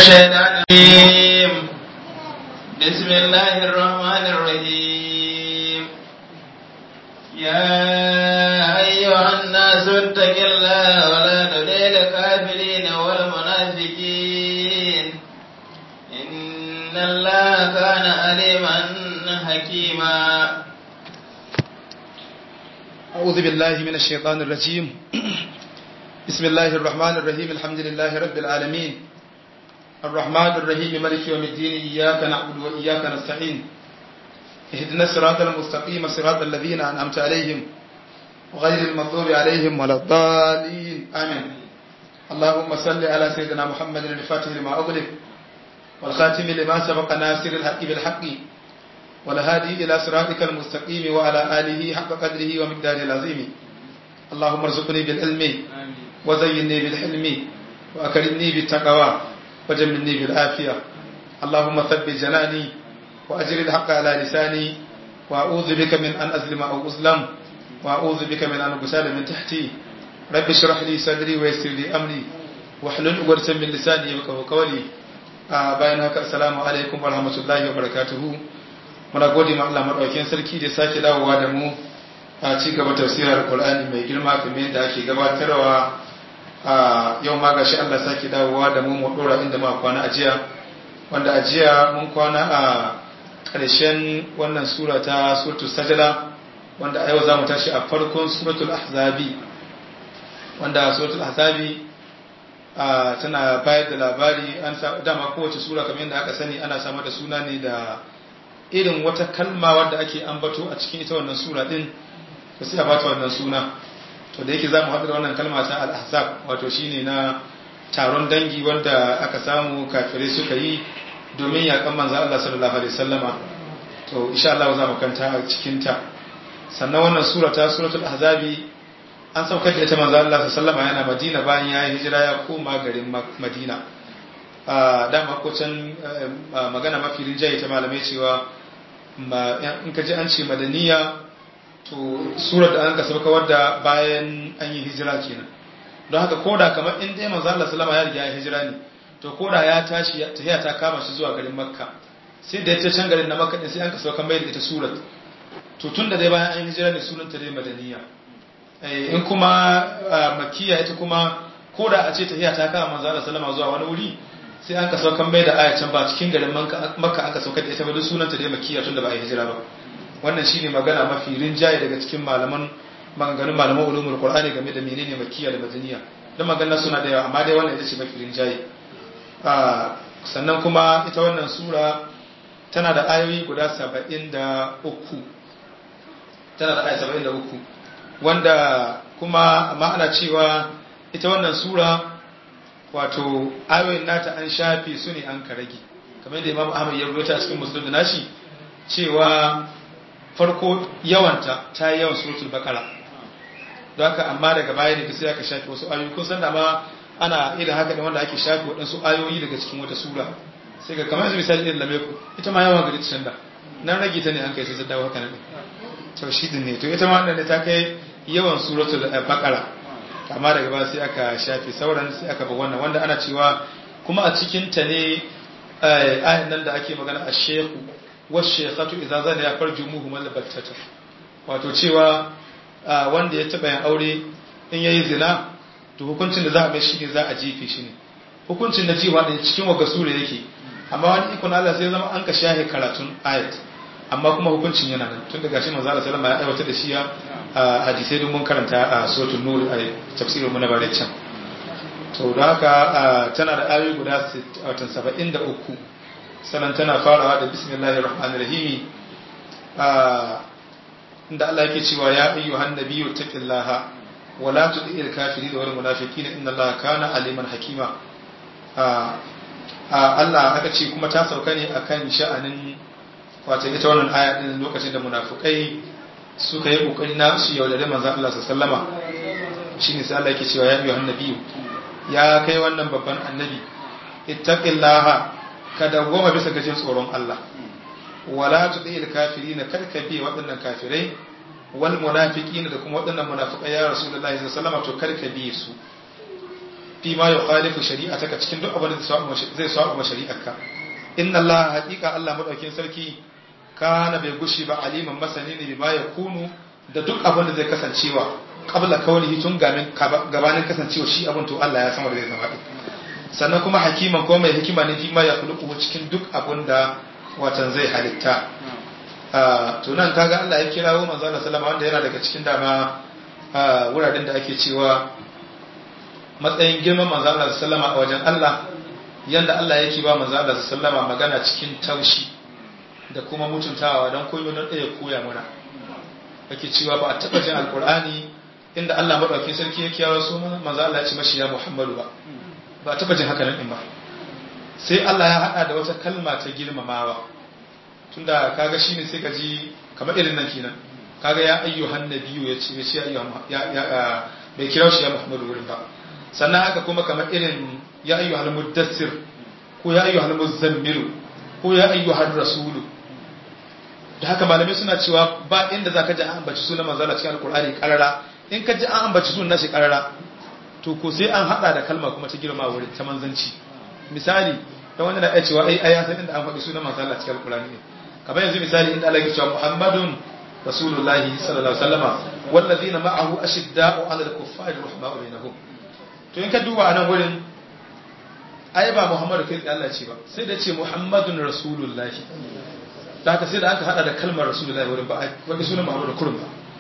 الشيطان الرجيم بسم الله الرحمن الرحيم يا أيها الناس اتقوا الله ولا تطيعوا الكافرين والمنافقين إن الله كان عليما حكيما أعوذ بالله من الشيطان الرجيم بسم الله الرحمن الرحيم الحمد لله رب العالمين الرحمن الرحيم ملك يوم الدين إياك نعبد وإياك نستعين اهدنا الصراط المستقيم صراط الذين أنعمت عليهم غير المغضوب عليهم ولا الضالين آمين اللهم صل على سيدنا محمد الفاتح لما أغلق والخاتم لما سبق ناصر الحق بالحق والهادي إلى صراطك المستقيم وعلى آله حق قدره ومقداره العظيم اللهم ارزقني بالعلم وزينني بالحلم وأكرمني بالتقوى وجملني بالعافية اللهم ثبت جناني وأجر الحق على لساني وأعوذ بك من أن أظلم أو أظلم وأعوذ بك من أن أغسال من تحتي رب اشرح لي صدري ويسر لي أمري واحلل عقدة من لساني يفقهوا قولي آه باين هكا السلام عليكم ورحمة الله وبركاته muna gode ma Allah madaukakin sarki da sake dawowa da mu a ci gaba tafsirar Qur'ani mai girma kamar yadda ake gabatarwa a yau ma gashi Allah sake dawowa da mu mu dora inda muka kwana a jiya wanda a jiya mun kwana a ƙarshen wannan sura ta suratul sajda wanda a yau zamu tashi a farkon suratul ahzabi wanda suratul ahzabi tana bayar da labari an dama kowace sura kamar yadda aka sani ana samar da suna ne da irin wata kalma wadda ake ambato a cikin ita wannan sura din to sai a bata wannan suna to da yake zamu haɗu da wannan kalma ta al-ahzab wato shine na taron dangi wanda aka samu kafirai suka yi domin yakan manzo Allah sallallahu alaihi wasallama to insha Allah za mu kanta a cikin ta sannan wannan sura ta suratul ahzabi an saukar da ita manzo Allah sallallahu alaihi wasallama yana Madina bayan ya hijira ya koma garin Madina dama ko can magana mafi rinjaye ta malamai cewa in ka ji an ce madaniya to surar da an ka sauka wadda bayan an yi hijira kenan don haka koda kamar in dai manzo Allah sallama ya riga ya hijira ne to koda ya tashi tahiya ta kama shi zuwa garin makka sai da ya can garin na makka din sai an ka sauka mai da ita surat to tun da dai bayan an yi hijira ne sunan ta dai madaniya in kuma makiya ita kuma koda a ce tahiya ta kama manzo Allah sallama zuwa wani wuri sai an ka saukan mai da ayacin ba cikin garin makka an ka saukar da ita ba duk sunanta dai makiya tun da ba a yi hijira ba wannan shine magana mafi rinjaye daga cikin malaman maganganun malaman ulumul qur'ani game da menene makiya da madaniya dan maganar suna da yawa amma dai wannan ita ce mafi rinjaye sannan kuma ita wannan sura tana da ayoyi guda 73 tana da ayoyi 73 wanda kuma amma ana cewa ita wannan sura wato ayoyin nata an shafe su ne an karage kamar yadda imam ahmad ya rubuta a cikin musulun da nashi cewa farko yawanta ta yi yawan suratul bakara don haka amma daga baya ne sai aka shafe wasu ayoyi kun san da ma ana irin haka ne wanda ake shafe waɗansu ayoyi daga cikin wata sura sai ga kamar yanzu misali irin lameku ita ma yawan gari ta nan rage ta ne an kai sai ta dawo haka ne to shi ne to ita ma wannan ta kai yawan suratul bakara amma daga ba sai aka shafe sauran sai aka ba wannan wanda ana cewa kuma a cikin ta ne ayan nan da ake magana a shehu wasu shekhatu idan zane ya farji muhu malabattata wato cewa wanda ya taɓa yin aure in yayi zina to hukuncin da za a mai shi ne za a jefe shi ne hukuncin da jiwa ɗin cikin waga sura yake amma wani ikon Allah sai zama an ka shahe karatun ayat amma kuma hukuncin yana nan tun daga shi manzo Allah sallama ya aiwatar da shi ya hadisai don mun karanta a suratul nur a tafsirin mu na bare can to da haka tana da ayoyi guda 73 sannan tana farawa da bismillahir rahmanir rahim inda Allah yake cewa ya ayyuhan nabiyyu taqillaha wa la tud'il kafirin wal munafiqina inna Allaha kana aliman hakima Allah aka ce kuma ta sauka ne akan sha'anin wato ita wannan aya din lokacin da munafikai suka yi kokari na su yaudare manzon Allah sallama shine sai Allah yake cewa ya ayyuhan nabiyyu ya kai wannan babban annabi ittaqillaha ka dawwama bisa ga jin tsoron Allah wala tudil kafirin karka bi waɗannan kafirai wal munafiqina da kuma waɗannan munafiqai ya rasulullahi sallallahu alaihi wasallam to karka bi su fi ma yukhalifu shari'ataka cikin duk abin da zai saba ma shari'arka inna Allah haqiqa Allah madaukin sarki kana bai gushi ba aliman masani ne bima yakunu da duk abin da zai kasancewa qabla kaunihi tun gabanin kasancewa shi abin to Allah ya san wanda zai zama din sannan kuma hakiman ko mai hikima ne fi ma ya khuluqu cikin duk abin da watan zai halitta to nan kaga Allah ya kirawo manzo Allah sallama wanda yana daga cikin dama wuraren da ake cewa matsayin girman manzo Allah sallama a wajen Allah yanda Allah yake ba manzo Allah sallama magana cikin taushi da kuma mutuntawa don koyo don ɗaya koya mana ake cewa ba a taɓa jin alkur'ani inda Allah maɗauki sarki ya kiyawa su manzo Allah ya ce mashi ya Muhammadu ba ba a taɓa jin haka nan ba sai Allah ya haɗa da wata kalma ta girmamawa tunda kaga shine sai ka ji kamar irin nan kenan kaga ya ayyuhan nabiyyu ya ce ya ce ya ya bai kira shi ya Muhammadu wurin ba sannan haka kuma kamar irin ya ayyuhal muddassir ko ya ayyuhal muzammilu ko ya ayyuhar rasulu da haka malamai suna cewa ba inda zaka ji an ambaci sunan manzala cikin alkur'ani karara in ka ji an ambaci sunan nashi karara to ko sai an hada da kalma kuma ta girma wurin ta manzanci misali dan wanda na iya cewa ai ya san inda an faɗi sunan manzala cikin alkur'ani ne kamar yanzu misali inda Allah ya cewa Muhammadun rasulullahi sallallahu alaihi wasallama wallazina ma'ahu ashidda'u 'alal kuffari rahma'u bainahum to in ka duba anan wurin ai ba Muhammadu kai Allah ce ba sai da ce Muhammadun rasulullahi da haka sai da aka hada da kalmar rasulullahi wurin ba wani sunan Muhammadu kurum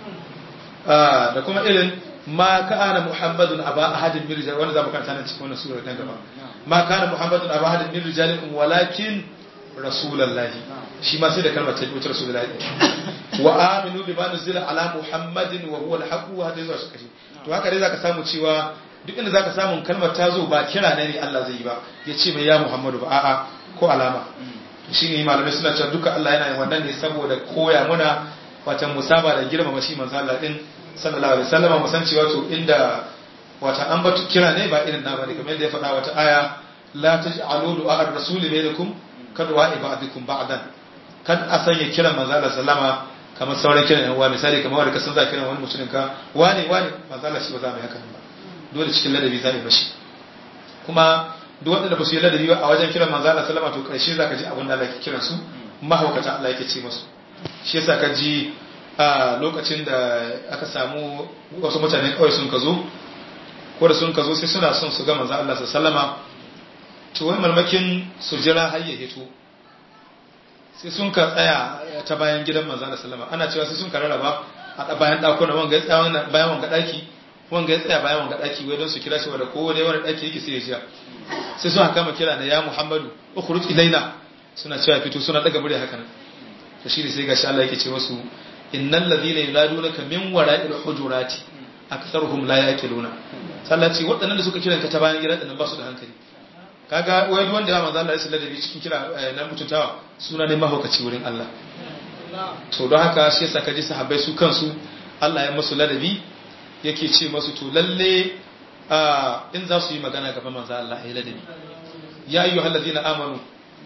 ba da kuma irin ma kana Muhammadun aba ahadin min rijal wanda zamu karanta nan cikin wannan sura kan gaba ma kana Muhammadun aba ahadin min rijalikum walakin rasulullahi shi ma sai da kalmar ta wuce rasulullahi wa aminu bima nuzila ala Muhammadin wa huwa al-haqq wa hadha zuwa shi to haka dai zaka samu cewa duk inda zaka samu kalmar ta zo ba kira ne ne Allah zai yi ba ya ce mai ya Muhammadu ba a'a ko alama shi ne malamai suna cewa duka Allah yana yin wannan ne saboda koya muna wata musaba da girmama shi manzo Allah din sallallahu alaihi wasallam mu san cewa to inda wata an batu kira ne ba irin na bane kamar yadda ya faɗa wata aya la taj'alu du'a ar-rasul bainakum kadwa ibadikum ba'dan kan a sanya kiran manzo Allah sallama kamar sauran kiran yan uwa misali kamar wanda ka san za kiran wani mutumin ka wane wane manzo Allah shi ba za mu yi haka ba dole cikin ladabi za a yi bashi kuma duk waɗanda ba su yi ladabi ba a wajen kiran manzo Allah sallama to karshe za ka ji abin da Allah ke kiran su mahaukata Allah yake ce musu shi yasa ka ji a lokacin da aka samu wasu mutane kawai sun ka zo ko da sun ka zo sai suna son su ga manzo Allah sallama to wai malmakin su jira har ya hito sai sun ka tsaya ta bayan gidan manzo Allah sallama ana cewa sai sun ka rarraba a bayan dakuna wanga ya tsaya bayan wanga daki wanga ya tsaya bayan wanga daki wai don su kira shi wanda kowa dai wani daki yake sai ya shiga sai suna kama kira na ya Muhammadu ukhruj ilaina suna cewa fito suna daga murya haka nan to shi ne sai gashi Allah yake ce musu innal ladhina yunadunaka min wara'il hujurati aktharuhum la yaqiluna sallah ce waɗannan da suka kiran ka ta bayan gidan nan ba su da hankali kaga wai wanda ya manzo Allah ya sallar da bi cikin kira na mutuntawa suna ne mahaukaci wurin Allah to don haka shi yasa kaji sahabbai su kansu Allah ya musu ladabi yake ce masu to lalle in za su yi magana gaban manzo Allah ayi ladabi ya ayyuhal ladina amanu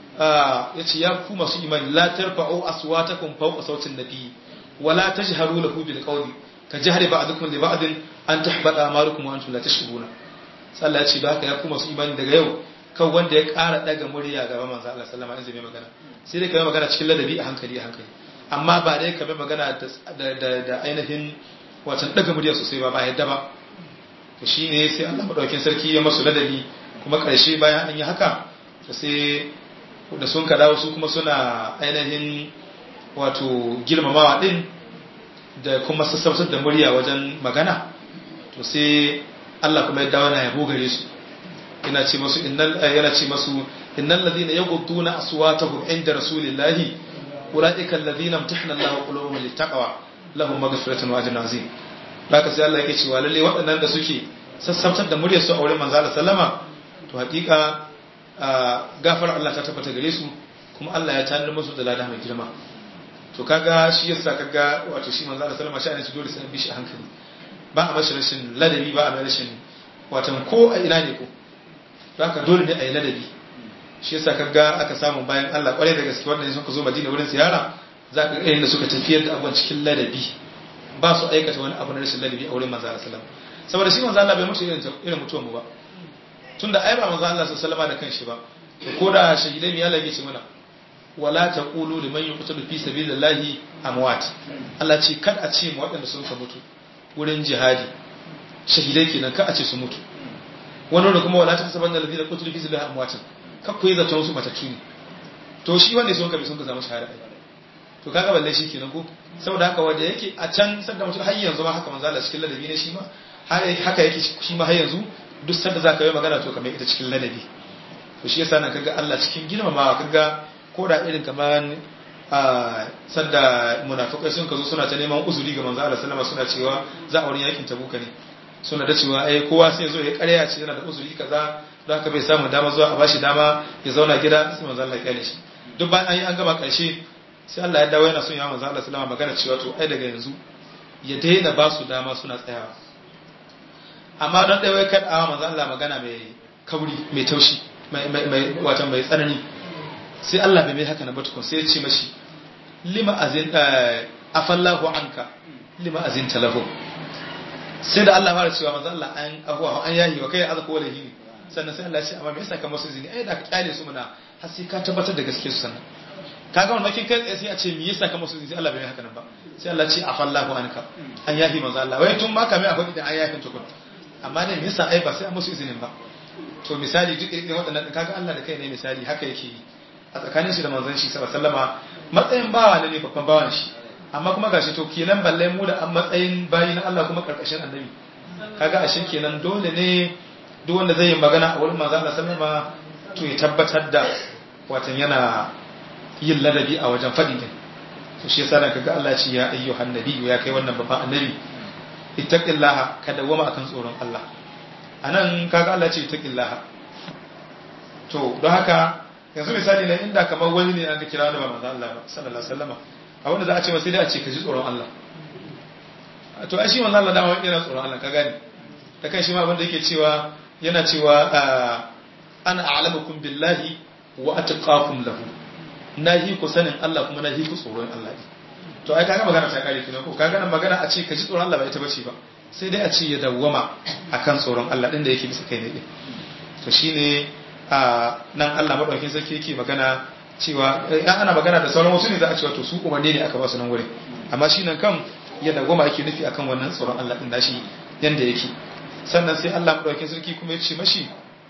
yace ya ku masu imani la tarfa'u aswatakum fawqa sautin nabiy wala tajharu lahu bil qawli ka jahri ba'dukum li ba'din an tahbata amalukum wa antum la tashkuruna sallah yace da haka ya ku masu imani daga yau kan wanda ya ƙara daga murya gaban manzo Allah sallama in zai mai magana sai dai ka magana cikin ladabi a hankali a hankali amma ba dai ka mai magana da ainihin watan daga murya sosai ba ba yadda ba to shi ne sai Allah maɗaukin sarki ya masu ladabi kuma ƙarshe bayan an yi haka to sai da sun ka dawo su kuma suna ainihin wato girmamawa ɗin da kuma sassautar da murya wajen magana to sai Allah kuma ya dawo na yabo gare su yana ce masu innal yana ce masu innal ladina yaghudduna aswatahum inda rasulillahi ulaika alladhina imtahana Allahu qulubuhum littaqwa lahum maghfiratun wa ajrun azim haka sai Allah yake cewa lalle waɗannan da suke sassautar da muryar su a wurin manzo Allah sallama to hakika gafar Allah ta tabbata gare su kuma Allah ya tanar musu da lada mai girma to kaga shi yasa kaga wato shi manzo Allah sallama shi ne su dole sai bi shi a hankali ba a mashi rashin ladabi ba a mai rashin watan ko a ina ne ko to haka dole ne a yi ladabi shi yasa kaga aka samu bayan Allah kwarai da gaske wannan sun ka zo Madina wurin ziyara za ka ga da suka tafiyar da abubuwan cikin ladabi ba su aikata wani abu na rashin ladabi a wurin manzo Allah sallallahu saboda shi manzo Allah bai mutu irin irin mutuwan mu ba tunda ai ba manzo Allah sallallahu alaihi da kanshi ba to ko da shahidai me Allah yake ce mana wala taqulu liman yuqtalu fi sabilillahi amwat Allah ce kad a ce mu waɗanda sun ka mutu wurin jihadi shahidai kenan ka a ce su mutu wani da kuma wala ta saban da ladina qutilu fi sabilillahi amwat ka koyi zaton su matattu ne to shi wanda sun ka bi sun ka zama shahada to kaga balle shi kenan ko saboda haka wanda yake a can sanda mutum har yanzu ma haka manzo Allah cikin ladabi ne shi ma haka yake shi ma har yanzu duk sanda zaka yi magana to kamar ita cikin ladabi to shi yasa nan kaga Allah cikin girmamawa kaga ko da irin kamar a sanda munafikai sun kazo suna ta neman uzuri ga manzo Allah sallama suna cewa za a wurin yakin tabuka ne suna da cewa ai kowa sai zo ya karya ce yana da uzuri kaza don haka bai samu dama zuwa a bashi dama ya zauna gida sai manzo Allah ya kyale shi duk bayan an yi an gama karshe sai Allah ya dawo yana son ya manzo Allah sallama magana cewa to ai daga yanzu ya daina ba su dama suna tsayawa amma don ɗaya wai kaɗawa manzo Allah magana mai kauri mai taushi mai wata mai tsanani sai Allah bai mai haka na batukun sai ya ce mashi lima azin afallahu anka lima azin talahu sai da Allah fara cewa manzo Allah an ahuwa an yahi wa kai aza ko lahi ne sannan sai Allah ya ce amma me yasa ka masu zini ai da ka kyale su muna har sai ka tabbatar da gaske su sannan kaga wannan makin kai sai a ce me yasa ka masu zini sai Allah bai haka nan ba sai Allah ya ce afallahu anka an yahi manzo Allah wai tun ma kame akwai idan an yahi tukun amma ne me yasa ai ba sai an musu izinin ba to misali duk irin waɗannan kaga Allah da kai ne misali haka yake yi a tsakanin shi da manzon shi sallama matsayin bawa ne babban bawan shi amma kuma gashi to kenan balle mu da an matsayin bayi na Allah kuma karkashin annabi kaga ashe kenan dole ne duk wanda zai yi magana a wurin manzon Allah sallama to ya tabbatar da watan yana yin ladabi a wajen faɗi din to shi yasa da kaga Allah ce ya ayyuhan nabi ya kai wannan babban annabi ittaqillaha ka dawama akan tsoron Allah anan kaga Allah ce ittaqillaha to don haka yanzu misali ne inda kamar wani ne aka kira da ba manzo Allah ba sallallahu alaihi wasallam a wanda za a ce masa dai a ce ka ji tsoron Allah to ai shi manzo Allah dama yana tsoron Allah ka gane da kan shi ma abinda yake cewa yana cewa ana a'lamukum billahi wa atqakum lahu nahi ku sanin Allah kuma nahi ku tsoron Allah to ai kaga magana ta kare kina ko kaga nan magana a ce ka ji tsoron Allah ba ita bace ba sai dai a ce ya dawwama akan tsoron Allah din da yake bisa kai ne din to shine a nan Allah madaukakin sarki yake magana cewa ya ana magana da sauran wasu ne za a cewa to su umarni ne aka ba su nan wurin amma shi nan kan ya dawwama ake nufi akan wannan tsoron Allah din nashi yanda yake sannan sai Allah madaukakin sarki kuma ya ce mashi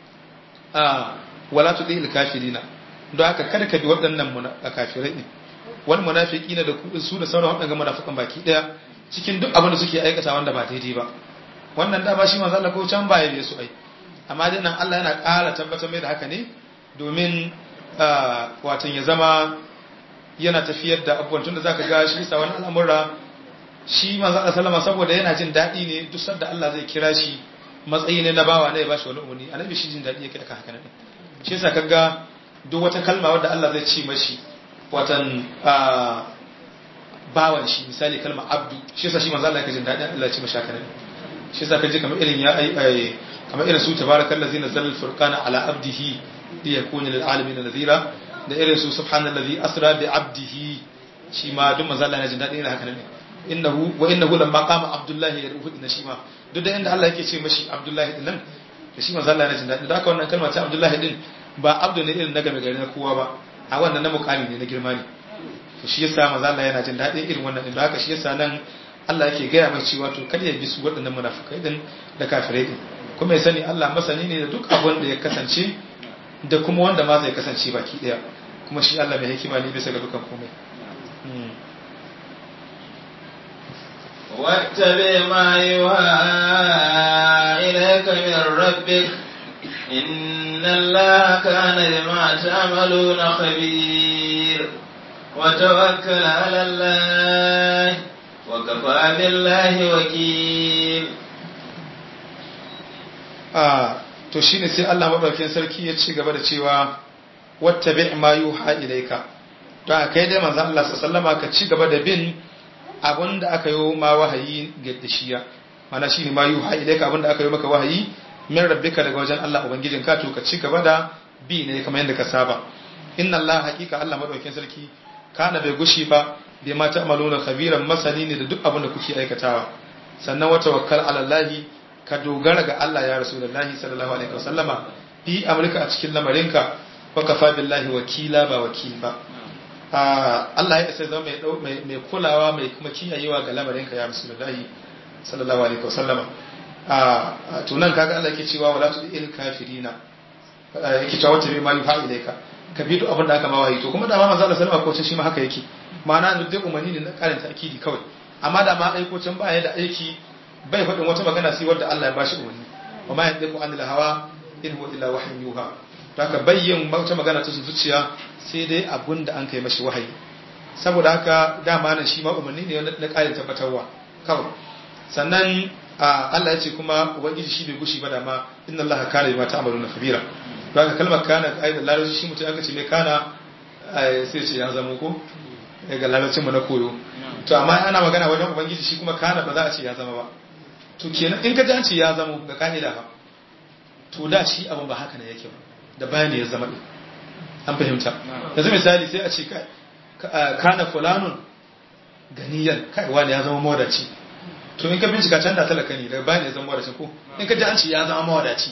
a wala tudil kafirina don haka kada ka bi waɗannan kafirai ne wani munafiki na da su da sauran waɗanda munafikan baki ɗaya cikin duk abin da suke aikata wanda ba daidai ba wannan dama shi manzo Allah ko can baya bai su ai amma dai nan Allah yana ƙara tabbatar mai da haka ne domin watan ya zama yana tafiyar da abubuwan tunda zaka ga shi sa wani al'amura shi manzo Allah sallama saboda yana jin daɗi ne duk sanda Allah zai kira shi matsayi ne na bawa ne ya bashi wani umarni annabi shi jin daɗi yake aka haka ne shi yasa kaga duk wata kalma wadda Allah zai ci mashi watan bawan shi misali kalma abdu shi yasa shi manzo Allah yake jin daɗin Allah ya ci mashi haka ne shi yasa kaje kamar irin ya ai kamar irin su tabarakallazi nazzala al-furqana ala abdihi li yakuna lil alamin nadhira da irin su subhanallazi asra bi abdihi shi ma duk manzo Allah ya jin daɗin haka ne innahu wa innahu lamma qama abdullahi yarfu inna shi ma duk da inda Allah yake ce mashi abdullahi din nan da shi manzo Allah ya jin daɗin da haka wannan kalma ta abdullahi din ba abdu ne irin na game gari na kowa ba a wannan na mukami ne na girma ne to shi yasa manzo Allah yana jin daɗin irin wannan din da haka shi yasa nan Allah yake gaya mai cewa to kada ya bi su waɗannan munafikai din da kafirai din kuma ya sani Allah masani ne da duk abin da ya kasance da kuma wanda ma zai kasance baki daya kuma shi Allah mai hikima ne bisa ga dukan komai واتبع ما يوحى إليك من ربك إن الله كان بما تعملون خبير وتوكل على الله وكفى بالله وكيل a to shine sai Allah madaukakin sarki ya ci gaba da cewa wattabi ma yuha ilaika to kai dai manzo Allah sallallahu ka ci gaba da bin abinda aka yi ma wahayi ga dashiya mana shine ma yuha ilaika abinda aka yi maka wahayi min rabbika daga wajen Allah ubangijin ka to ka ci gaba da bi ne kamar yadda ka saba inna Allah haqiqa Allah madaukakin sarki kana bai gushi ba bai ma ta'maluna khabiran masani ne da duk abin da kuke aikatawa sannan wa tawakkal ala Allah ka dogara ga Allah ya rasulullahi sallallahu alaihi wasallama fi amurka a cikin lamarinka wa kafa billahi wakila ba wakil ba Allah ya isa zama mai mai kulawa mai kuma kiyayewa ga lamarinka ya rasulullahi sallallahu alaihi wasallama a tunan kaga Allah yake cewa wala tudil kafirina yake cewa wata bai ma yuha ilaika ka bi duk abin da aka ma wahayi to kuma da ma manzo Allah sallallahu alaihi wasallam shi ma haka yake ma'ana duk dai umarni ne na karanta akidi kawai amma da ma aiko can ba ya da aiki bai faɗin wata magana sai wadda Allah ya bashi umarni wa ma yadda anil hawa in huwa illa wahyun yuha to haka bayyin wata magana ta zuciya sai dai abun da an kai mashi wahayi saboda haka dama nan shi ma umarni ne na ƙarin tabbatarwa kawai sannan Allah ya ce kuma ubangiji shi bai gushi ba da ma inna Allah kana bima ta'maluna khabira to haka kalmar kana ga aidan larabci shi mutum aka ce mai kana sai ce ya zama ko ga larabcin mu na koyo to amma ana magana wajen ubangiji shi kuma kana ba za a ce ya zama ba to kenan in ka ji an ce ya zama ga ka'ida ba to da shi abin ba haka ne yake ba da bayani ya zama din an fahimta yanzu misali sai a ce kana fulanun ganiyan kai wani ya zama mawadaci to in ka bincika can da talaka ne daga bayani ya zama mawadaci ko in ka ji an ce ya zama mawadaci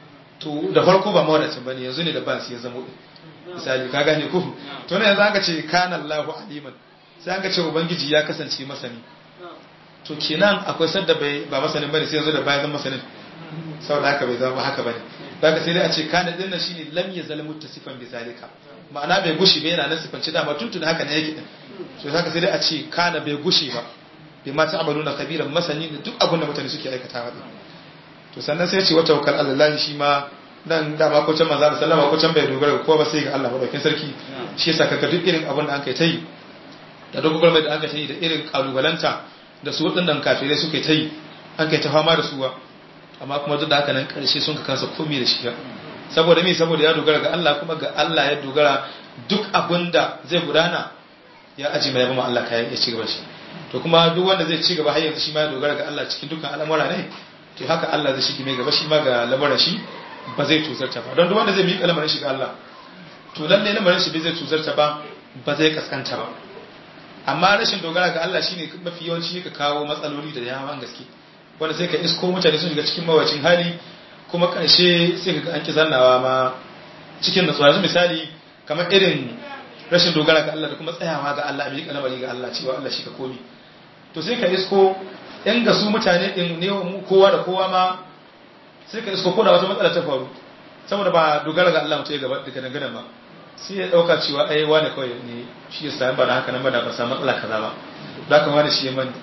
to da farko ba mawadacin bane yanzu ne da ba su ya zama misali ka gane ko to ne yanzu aka ce kana Allahu aliman sai aka ce ubangiji ya kasance masani to kenan akwai sadda bai ba masanin bane sai yanzu da bayan masanin saboda haka bai zama haka bane daga sai dai a ce kana dinnan shine lam yazal muttasifan bi zalika ma'ana bai gushi bai yana nan sifanci dama tuntun haka ne yake din to haka sai dai a ce kana bai gushi ba bai ma ta'amaluna kabiran masani da duk abin da mutane suke aikatawa din to sannan sai ya ce wata wakal Allah shi ma nan dama ko can manzo sallama ko can bai dogara ko ba sai ga Allah madaukin sarki shi yasa kaga duk irin abin da an kai tayi da dokokin mai da aka tayi da irin kalubalanta da su waɗannan kafirai suka tayi an kai ta fama da suwa amma kuma duk da haka nan karshe sun ka kansa komai da shi saboda me saboda ya dogara ga Allah kuma ga Allah ya dogara duk abin da zai gudana ya aji mai yaba Allah kayan ya ci gaba shi to kuma duk wanda zai ci gaba har yanzu shi ma ya dogara ga Allah cikin dukkan al'amura ne to haka Allah zai shige mai gaba shi ma ga lamarin shi ba zai tuzarta ba don duk wanda zai miƙa lamarin shi ga Allah to lalle lamarin shi bai zai tuzarta ba ba zai kaskanta ba amma rashin dogara ga Allah shine mafi yawanci ka kawo matsaloli da yawan gaske wanda sai ka isko mutane sun shiga cikin mawacin hali kuma ƙarshe sai ka ga an ki zannawa ma cikin natsuwa yanzu misali kamar irin rashin dogara ga Allah da kuma tsayawa ga Allah miƙa lamari ga Allah cewa Allah shi ka komi to sai ka isko in ga su mutane din ne kowa da kowa ma sai ka isko ko da wata matsala ta faru saboda ba dogara ga Allah mutum ya gaba daga dangane ba sai ya dauka cewa ai wane kawai ne shi ya sami ba da haka nan ba da ba samu matsala kaza ba za ka wani shi ya mani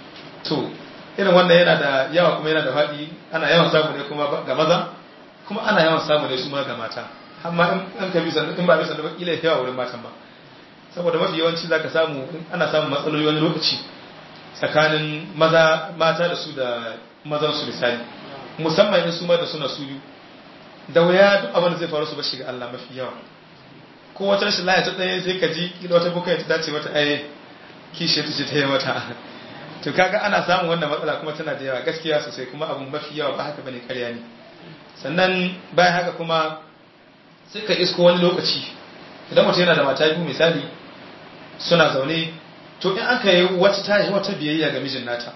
to irin wannan yana da yawa kuma yana da faɗi ana yawan samu ne kuma ga maza kuma ana yawan samu ne su ma ga mata amma in an ka bi sannan in ba bi sannan ba kila yawa wurin matan ba saboda mafi yawanci za ka samu ana samun matsaloli wani lokaci tsakanin maza mata da su da mazan su misali musamman in su ma da suna su biyu da wuya duk abin da zai faru su ba shiga Allah mafi yawa ko wata rashin laya ta tsaye sai ka ji kila wata bukai ta dace mata ai kishi ta ce ta yi mata to kaga ana samun wannan matsala kuma tana da yawa gaskiya sosai kuma abun mafi yawa ba haka bane karya ne sannan bayan haka kuma sai ka isko wani lokaci idan mutum yana da mata biyu misali suna zaune to in aka yi wata tashi wata biyayya ga mijin nata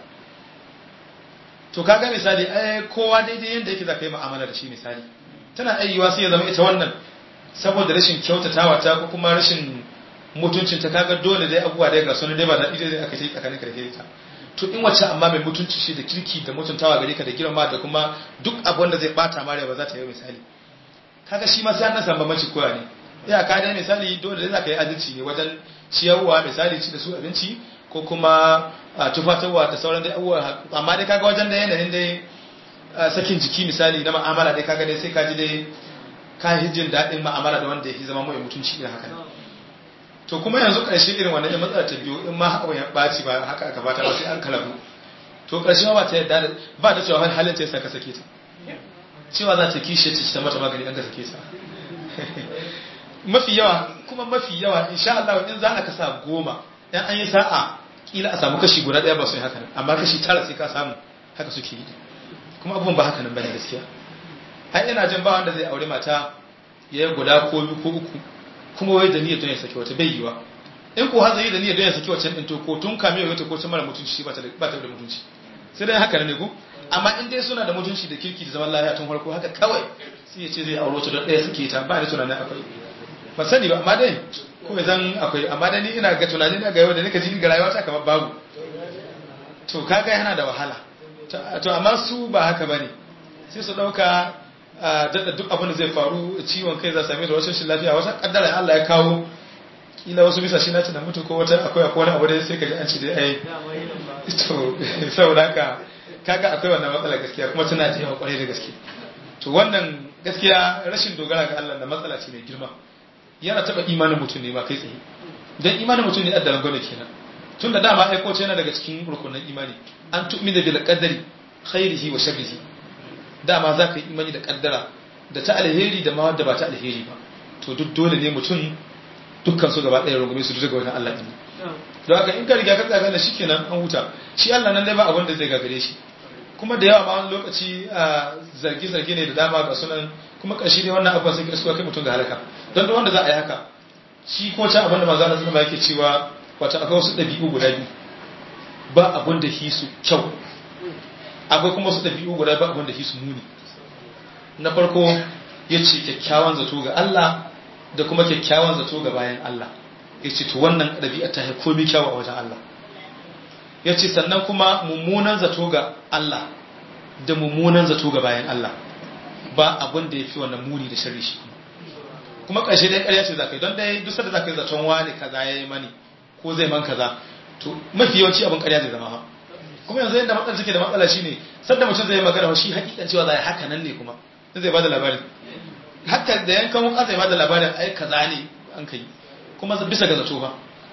to kaga misali ai kowa daidai yadda yake za ka yi mu'amala da shi misali tana ayyuwa sai ya zama ita wannan saboda rashin kyautatawa ta ko kuma rashin mutuncin ta kaga dole dai abubuwa dai ga sunan dai ba da ita dai aka yi tsakanin ka da ta to in wacce amma mai mutunci shi da kirki da mutuntawa gare ka da girma da kuma duk abin da zai bata mare ba za ta yi misali kaga shi ma sai an samu bambanci koya ne ya ka dai misali dole dai za ka yi adalci ne wajen ciyarwa misali ci da su abinci ko kuma tufatarwa da sauran dai abubuwa amma dai kaga wajen da yanayin dai sakin jiki misali na ma'amala dai kaga dai sai ka ji dai ka yi jin daɗin ma'amala da wanda ya zama mai mutunci irin haka to kuma yanzu ƙarshe irin wannan ya matsala ta biyu in ma haka ya ɓaci ba haka aka bata ba sai an kalabu to ƙarshe ba ta yadda ba ta cewa halin ta yasa ka sake ta cewa za ta kishe ta mata magani an ka sake ta mafi yawa kuma mafi yawa insha Allah in za a kasa goma in an yi sa'a kila a samu kashi guda ɗaya ba su yi haka amma kashi tara sai ka samu haka suke yi kuma abubuwan ba haka nan bane gaskiya ai ina jin ba wanda zai aure mata ya yi guda ko biyu ko uku kuma wai da niyyar don ya saki wata bai yiwa in ko har zai da niyyar don ya saki wata ɗin to ko tun kame ya ko ta mara mutunci ba ta da mutunci sai dai haka ne ko amma in dai suna da mutunci da kirki da zaman lafiya tun farko haka kawai sai ya ce zai auro ta don ɗaya suke ta ba da tunanin akwai ba sani ba amma dai ko zan akwai amma dai ni ina ga tunanin na ga yau da nika ji ga rayuwa ta kamar babu to kaga yana da wahala to amma su ba haka bane sai su dauka daɗa duk abin da zai faru ciwon kai za same da wasu shi lafiya wata kaddara Allah ya kawo kila wasu bisa shi na tunan mutu ko wata akwai akwai wani abu da sai ka ji an ci da ai to saboda haka kaga akwai wannan matsala gaskiya kuma tana da yawa kwarai da gaske to wannan gaskiya rashin dogara ga Allah da matsala ce mai girma yana taba imanin mutum ne ma kai tsaye dan imanin mutum ne addalan gwada kenan tun da dama aiko ce yana daga cikin rukunin imani an tu'mina bil qadari khairihi wa sharrihi dama za ka yi imani da kaddara da ta alheri da ma wadda ba ta alheri ba to duk dole ne mutum dukkan su gaba ɗaya rungume su daga wani Allah ɗin don haka in ka riga ka tsaga shi kenan an huta shi Allah nan dai ba abin da zai gagare shi kuma da yawa ma wani lokaci zargi-zargi ne da dama ga sunan kuma ƙarshe ne wannan abubuwan sai ka kai mutum ga halaka don da wanda za a yi haka shi ko can abin da manzo Allah sallallahu yake cewa wata akwai wasu ɗabi'u guda biyu ba abin da hisu kyau akwai kuma wasu ɗabi'u guda ba abin da hisu muni na farko ya ce kyakkyawan zato ga Allah da kuma kyakkyawan zato ga bayan Allah ya ce to wannan ɗabi'a ta haiko komi kyawu a wajen Allah ya ce sannan kuma mummunan zato ga Allah da mummunan zato ga bayan Allah ba abin da ya fi wannan muni da shari shi kuma ƙarshe dai ƙarya ce za ka yi don dai duk da za ka yi zaton wani kaza ya yi mani ko zai man kaza to mafi yawanci abin ƙarya zai zama ha kuma yanzu yadda matsalar take da matsala shine sadda mutum zai magana shi hakikan cewa zai haka nan ne kuma zai bada labarin haka da yankan wuka zai bada labarin ai kaza ne an kai kuma bisa ga zato ba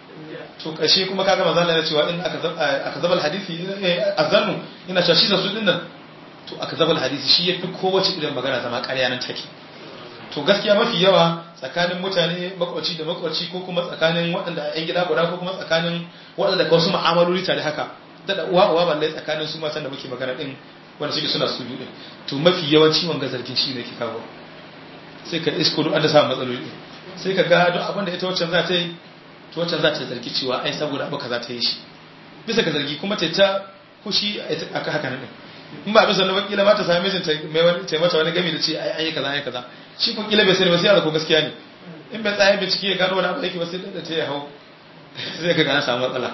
to ƙarshe kuma kaga manzo Allah ya cewa in aka aka zabal hadisi azannu ina cewa shi da su din nan to aka zabal hadisi shi yafi kowace irin magana zama ƙarya nan take to gaskiya mafi yawa tsakanin mutane makwaci da makwaci ko kuma tsakanin waɗanda yan gida guda ko kuma tsakanin waɗanda ka wasu ma'amaloli tare haka da uwa uwa balle tsakanin su matan da muke magana din wanda suke suna su biyu to mafi yawanci wanga zargin shi ne ke kawo sai ka isko duk an da samu matsaloli sai ka ga duk abin da ita waccan za ta yi to waccan za ta zargi cewa ai saboda abu kaza ta yi shi bisa ka zargi kuma ta ta kushi aka haka nan in ba bisa na wakila ma ta sami mijin ta mai wani ta mata wani gami da ce ai an yi kaza an yi kaza shi kun kila bai sani ba sai ya ko gaskiya ne in bai tsaya bincike ya gano wani abu da yake ba sai da ta ya hau sai ka gana samu matsala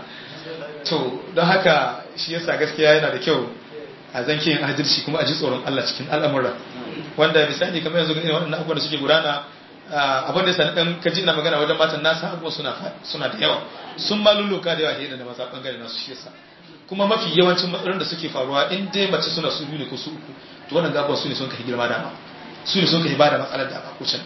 to don haka shi yasa gaskiya yana da kyau a zanke yin adalci kuma a ji tsoron Allah cikin al'amura wanda misali kamar yanzu irin waɗannan abubuwan da suke gudana abin da yasa dan kaji ina magana wajen matan nasa abubuwan suna suna da yawa sun ma lulluka da yawa hira da maza bangare nasu shi yasa kuma mafi yawancin matsalolin da suke faruwa in dai mace suna su biyu ne ko su uku to wannan gaban su ne sun kai girma dama su ne sun kai ba da matsalar da ba kucin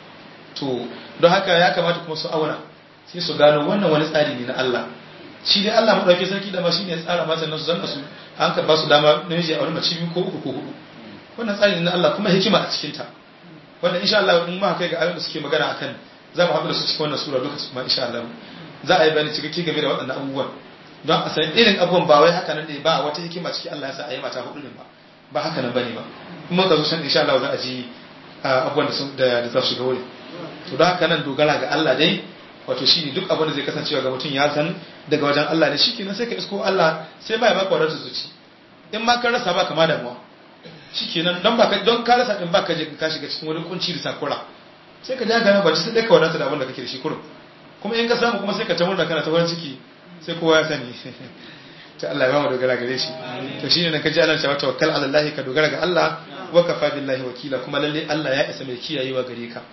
to don haka ya kamata kuma su aura sai su gano wannan wani tsari ne na Allah shi dai Allah madaukakin sarki da ma shine ya tsara mata nan su zanna su an ka ba su dama namiji a wani mace biyu ko uku ko hudu wannan tsari ne na Allah kuma hikima a cikin ta wanda insha Allah in ma kai ga ayoyin da suke magana akan za mu haɗu da su cikin wannan sura duka kuma insha Allah za a yi bayani cikakke game da waɗannan abubuwan don a san irin abubuwan ba wai haka nan ne ba wata hikima cikin Allah ya sa a yi mata hudu ne ba ba haka nan bane ba kuma ka zo san insha Allah za a ji abubuwan da da za su shiga wuri to don haka nan dogara ga Allah dai wato shine duk abin da zai kasancewa ga mutum ya san daga wajen Allah ne shikenan sai ka isko Allah sai ma ya baka wadatar zuci in ma ka rasa ba kama damuwa shikenan don baka don ka rasa din baka je ka shiga cikin wani kunci da sakura sai ka ja gana ba sai dai ka wadata da abin da kake da shi kurum kuma in ka samu kuma sai ka ta murna kana ta farin ciki sai kowa ya sani ta Allah ya ba mu dogara gare shi to shine nan ka ji Allah cewa tawakkal ala Allah ka dogara ga Allah wa kafa billahi wakila kuma lalle Allah ya isa mai kiyayewa gare ka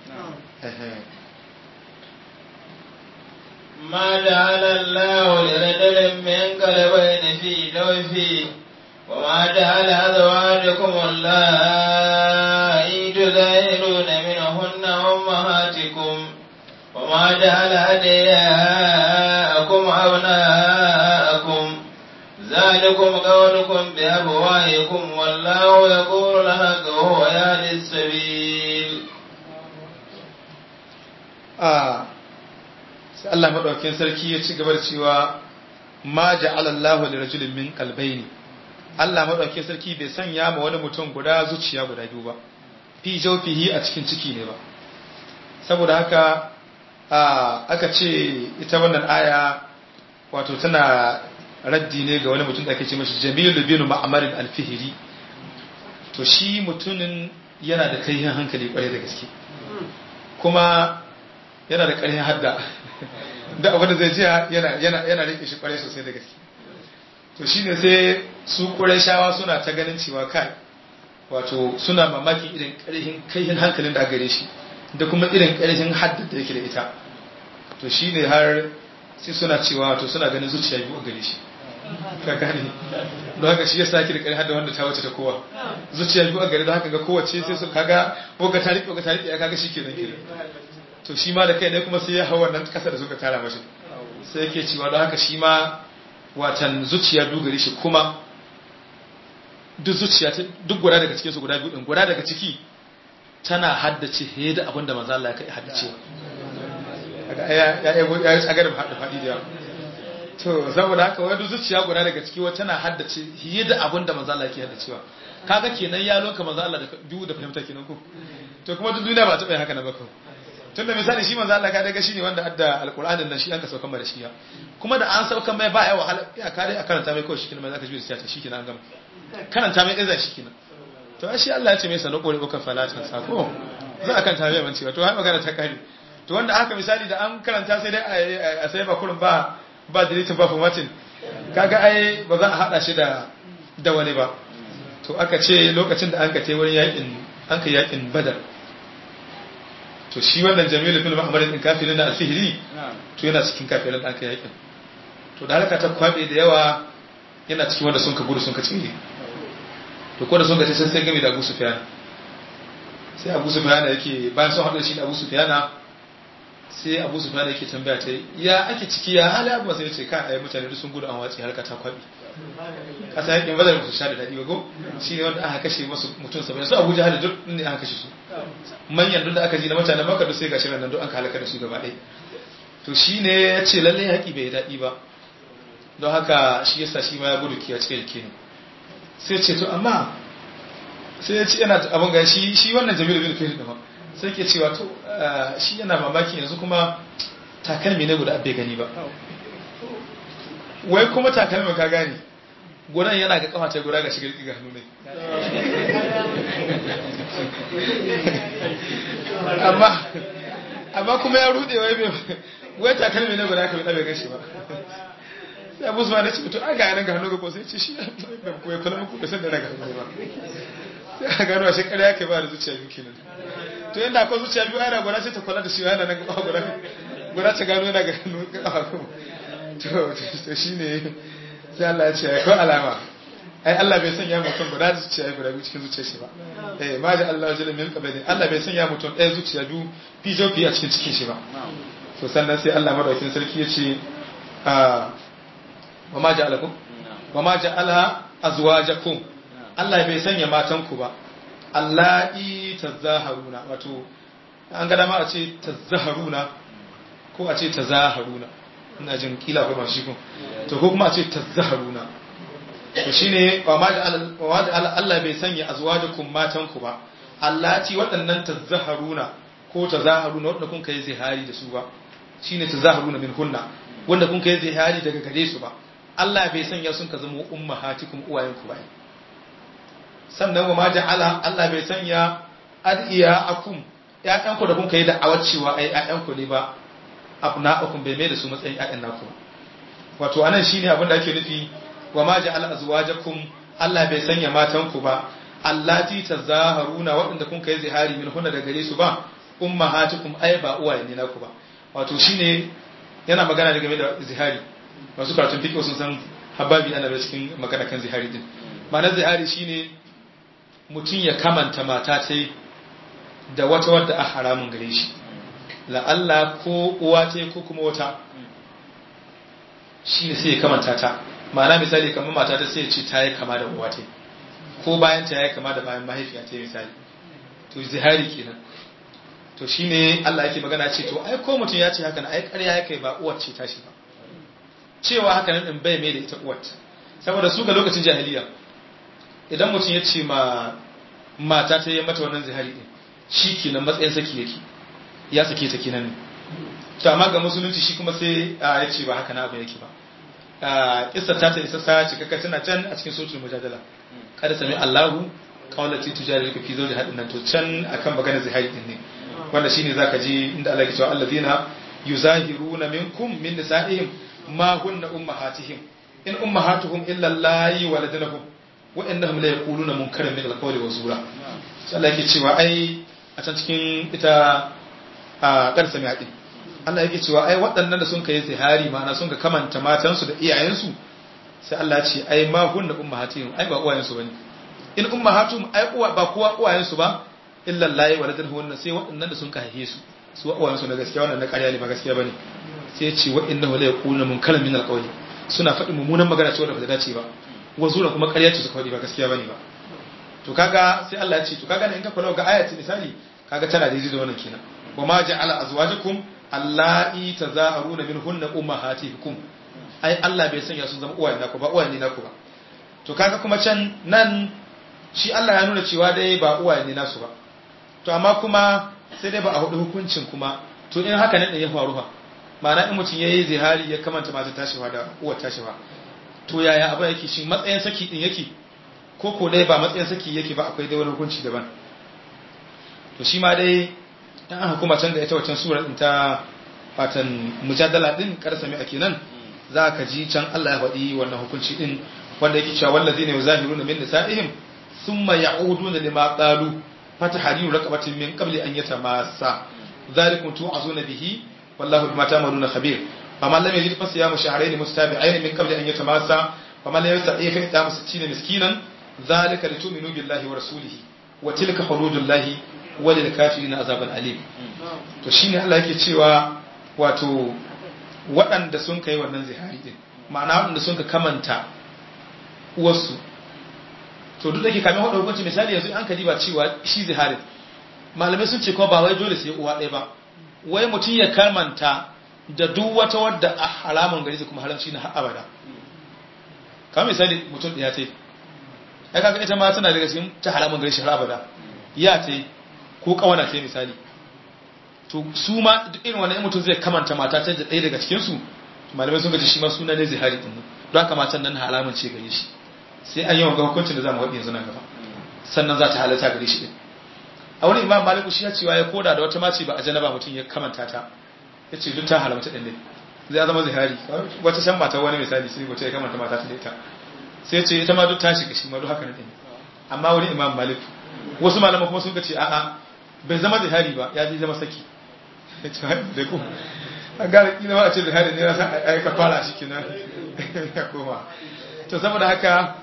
ما جعل الله لرجل من قلبين في جوفه وما جعل أزواجكم اللائي تظاهرون منهن أمهاتكم وما جعل أدعياءكم أبناءكم ذلكم قولكم بأبوائكم والله يقول الحق وهو يهدي السبيل آه sai Allah madaukakin sarki ya ci gaba da cewa ma ja'ala Allahu li rajulin min qalbayni Allah madaukakin sarki bai sanya ma wani mutum guda zuciya guda biyu ba fi jawfihi a cikin ciki ne ba saboda haka aka ce ita wannan aya wato tana raddi ne ga wani mutum da ake ce mashi Jamil bin Ma'mar al-Fihri to shi mutumin yana da kaihin hankali kwarai da gaske kuma yana da ƙarfin hadda da abin da zai ji yana yana yana rike shi kwarai sosai da gaske to shine sai su shawa suna ta ganin cewa kai wato suna mamaki irin ƙarfin kaihin hankalin da gare shi da kuma irin ƙarfin hadda da yake da ita to shine har sai suna cewa to suna ganin zuciya biyu a gare shi ka gane don haka shi ya sake da ƙarfin hadda wanda ta wuce ta kowa zuciya biyu a gare don haka ga kowace sai su kaga boga ta riƙe boga ta riƙe ya kaga shi kenan kenan to shi ma da kai ne kuma sai ya hau wannan kasa da suka tara mashi sai yake cewa don haka shi ma watan zuciya dugari shi kuma duk zuciya duk guda daga cikin su guda biyu din guda daga ciki tana haddace he da abin da manzo Allah ya kai haddace kaga ya ya ya tsagar da hadda fadi da yawa to saboda haka wai duk zuciya guda daga ciki wata tana haddace he da abin da manzo Allah yake haddacewa kaga kenan ya loka manzo Allah da biyu da fahimta kenan ko to kuma duk duniya ba ta bai haka na ba ko tun da misali shi manzo Allah ka daga shi ne wanda adda alqur'anin nan shi an ka saukan mai da shi kuma da an saukan mai ba ya wahala ya kare a karanta mai kawai shi kenan zaka ji da ta shi kenan an gama karanta mai iza shi kenan to shi Allah ya ce mai sanu kore uka falatan sako za a karanta mai manci to har magana ta kare to wanda haka misali da an karanta sai dai a sai ba kurun ba ba deleting ba formatting kaga ai ba za a hada shi da da wani ba to aka ce lokacin da an ka tai wurin yakin an ka yakin badar to shi wannan jamilu bin muhammadin din kafirin na alfihiri to yana cikin kafirin da aka yakin to da halaka ta kwabe da yawa yana cikin wanda sun ka gudu sun ka tsire to ko da sun ka ce sai game da Abu Sufyan sai Abu Sufyan yake bayan sun haɗu shi da Abu Sufyan sai Abu Sufyan yake tambaya ta ya ake ciki ya hali abu sai ya ce ka ai mutane duk sun gudu an watsi halaka ta kwabe kasa yakin badar su sha da daɗi ba ko shi ne wanda aka kashe masu mutum saba'in su abuja hali duk ne aka kashe su manyan duk da aka ji na mutanen maka duk sai gashi nan duk an halaka da su gaba ɗaya to shi ne ya ce lallai haƙi bai daɗi ba don haka shi yasa shi ma ya gudu kiya cikin jiki ne sai ce to amma sai ya ce yana abin ga shi shi wannan jamilu bin fahim da sai ke cewa to shi yana mamaki yanzu kuma takalmi ne guda bai gani ba wai kuma takalmin ka gane gudan yana ga kafa ta guda ga shigar ga hannu ne amma amma kuma ya rude wai bai wai takalmi ne guda ka bi bai gashi ba sai abu zuwa na ce to an ga yanar ga hannu ga ko sai ce shi bai kuwa kula muku da sanda daga hannu ba sai a gano a shekara ya kai ba da zuciya biyu kenan to yadda akwai zuciya biyu ana guda sai ta kula da shi yana nan ga guda guda ta gano yana ga hannu ga kafa to shi ne sai Allah ya ce ya kawo alama ai Allah bai sanya mutum guda zuciya guda biyu cikin zuciya shi ba eh ma da Allah wajen min qabli Allah bai sanya mutum ɗaya zuciya biyu fijo fiye a cikin cikin shi ba to sannan sai Allah madaukakin sarki ya ce wa ma ja'alakum wa ma ja'ala azwajakum Allah bai sanya matan ku ba Allahi tazaharuna wato an ga dama a ce tazaharuna ko a ce tazaharuna ina jin kila ko ba shi ko to ko kuma a ce tazaharuna to shine wa ma da Allah bai sanya azwajakum matan ku ba allati waɗannan tazaharuna ko tazaharuna wanda kun kai zihari da su ba shine tazaharuna min hunna wanda kun kai zihari daga gare su ba Allah bai sanya sun ka zama ummahatikum uwayen ku ba sannan wa ma ja'ala Allah bai sanya adiya akum ƴaƴan ku da kun kai da awacewa ai ƴaƴan ku ne ba abna'akum bai mai da su matsayin ƴaƴan naku wato anan shine abin da ake nufi wa ma ja'ala azwajakum Allah bai sanya matan ku ba allati tazaharuna waɗanda kun kai zihari min hunna da gare su ba ummahatukum ai ba uwaye ne naku ba wato shine yana magana da game da zihari masu karatun fiqh sun san hababi ana da cikin magana kan zihari din ma'anar zihari shine mutum ya kamanta mata ta da wata wadda a haramun gare shi la'alla ko uwa ta ko kuma wata shi ne sai ya kamanta ta ma'ana misali kamar mata ta sai ce ta yi kama da uwa ta ko bayan ta yi kama da bayan mahaifiya ta misali to zihari kenan to shi ne Allah yake magana ce to ai ko mutum ya ce haka na ai ƙarya ya kai ba uwar ce tashi ba cewa haka nan din bai mai da ita uwar saboda su ga lokacin jahiliya idan mutum ya ce ma mata ta yi mata wannan zihari din shi kenan matsayin saki yake ya sake ta kenan ne to amma ga musulunci shi kuma sai ya ce ba haka na abu yake ba kissa ta ta isa sa cikakka tana can a cikin sotul mujadala kada sami Allahu qawlati tujadiluka fi zawji hadin nan to can akan magana zihari din ne wanda shine zaka ji inda Allah ya ce allazina yuzahiruna minkum min nisa'ihim ma hunna ummahatihim in ummahatuhum illa allahi waladnahum wa innahum la yaquluna munkaran min alqawli wa zura sai Allah yake cewa ai a can cikin ita a karsa mai hadin Allah yake cewa ai waɗannan da sun kai zihari ma'ana sun ka kamanta matansu da iyayensu sai Allah ya ce ai ma hunna ummahatihim ai ba uwayensu bane in ummahatuhum ai uwa ba kowa uwayensu ba illa allahi waladnahum sai waɗannan da sun ka haife su su uwayensu na gaskiya wannan na ƙarya ne ba gaskiya bane sai ya ce wa innahu la yaquluna munkaran min alqawli suna faɗin mummunan magana cewa da ba ta dace ba wazura kuma ƙarya ce suka faɗi ba gaskiya bane ba to kaga sai Allah ya ce to kaga in ka kula ga ayati misali kaga tana daidai da wannan kenan wa ma ja'ala azwajakum allati taza'aruna minhunna ummahatikum ai Allah bai sanya sun zama uwaye naku ba uwaye ne naku ba to kaga kuma can nan shi Allah ya nuna cewa dai ba uwaye ne nasu ba to amma kuma sai dai ba a hudu hukuncin kuma to in haka ne ya faru fa ma'ana in mutum yayi zihari ya kamanta mata tashiwa da uwar tashiwa to yaya abin yake shi matsayin saki din yake ko ko dai ba matsayin saki yake ba akwai dai wani hukunci daban to shi ma dai dan aka kuma can da ita wancan sura din ta fatan mujadala din karsa mai ake nan za ka ji can Allah ya faɗi wannan hukunci din wanda yake cewa wallazina yuzahiruna min nisa'ihim thumma ya'uduna lima qalu fatahriru raqabatin min qabli an yatamassa dhalikum tu'azuna bihi wallahu bima ta'maluna khabir faman lam yajid fasiyamu shahrayn mustabi'ain min qabli an yatamassa faman lam yastati fa it'amu 60 miskinan dhalika litu'minu billahi wa rasulihi wa tilka hududullahi wa lil kafirin azaban alim to shine Allah yake cewa wato waɗanda sun kai wannan zihari din ma'ana waɗanda sun ka kamanta uwarsu to duk da ke kamin wadda hukunci misali yanzu an kadi ba cewa shi ziharin malamai sun ce kuma ba wai dole sai uwa ɗaya ba wai mutum ya kamanta da duk wata wadda a haramun gari kuma haramci na har abada kamar misali mutum ɗaya ce ya kaga ita ma tana daga cikin ta haramun gari shi har abada ya ce ko kawana ce misali to su ma duk irin wani mutum zai kamanta mata ta da ɗaya daga cikinsu malamai sun gaji shi ma suna ne zihari ɗin don haka matan nan haramun ce gare shi sai an yi wanga hukuncin da za mu waɗi yanzu nan gaba sannan za ta halatta gare shi ɗin a wani imam maliku shi ya cewa ya koda da wata mace ba a janaba mutum ya kamanta ta ya ce duk ta halamta ɗin ne zai zama zihari wata shan mata wani misali sai wata ya kamanta mata ta da ita sai ya ce ita ma duk ta shiga shi ma duk haka ɗin amma wani imam maliku wasu malaman kuma sun ce a'a bai zama zihari ba ya ji zama saki ya ce da ku a gara kila ba a ce zihari ne na san aika fara shi kenan ya koma to saboda haka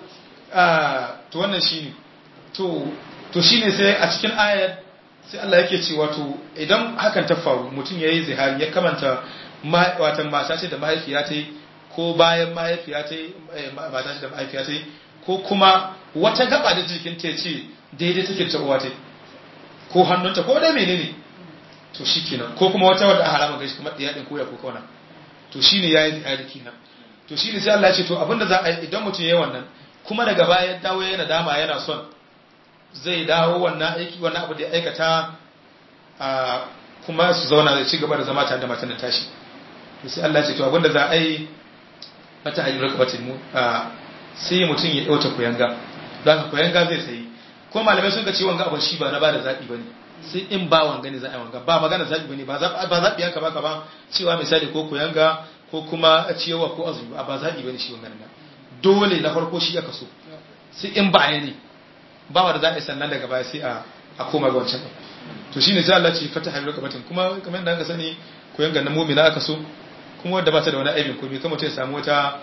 to wannan shine to to shine sai a cikin ayar sai Allah yake cewa to idan hakan ta faru mutum yayi zihari ya kamanta watan mata ce da mahaifiya ta ko bayan mahaifiya ta mata ce da mahaifiya ta ko kuma wata gaba da jikin ta ce daidai take ta uwa ta ko hannunta ko dai menene to shikenan ko kuma wata wadda a harama gashi kamar ɗaya ɗin koya ko kauna to shine yayi zihari kenan to shine sai Allah ya ce to abinda za a yi idan mutum yayi wannan kuma daga baya ya dawo yana dama yana son zai dawo wannan aiki wannan abu da ya aikata a kuma su zauna zai ci gaba da zama tare da matan tashi to sai Allah ya ce to abinda za a yi mata hajji rakabatin mu sai mutum ya dauta koyanga don haka koyanga zai sayi ko malamai sun ga ce wanga abin shi ba na ba da zaɓi ba ne sai in ba wanga ne za a yi wanga ba magana zaɓi ba ne ba zaɓi yanka baka ba cewa misali ko koyanga ko kuma ciyawa ko azumi ba zaɓi ba ne shi wanga nan dole na farko shi aka so sai in ba ne ba wa da za a yi sannan daga baya sai a koma ga wancan to shine sai Allah ce fata hayar kabatin kuma kamar yadda aka sani koyanga na mumina aka so kuma wadda ba ta da wani aibin komai kamar ta ya samu wata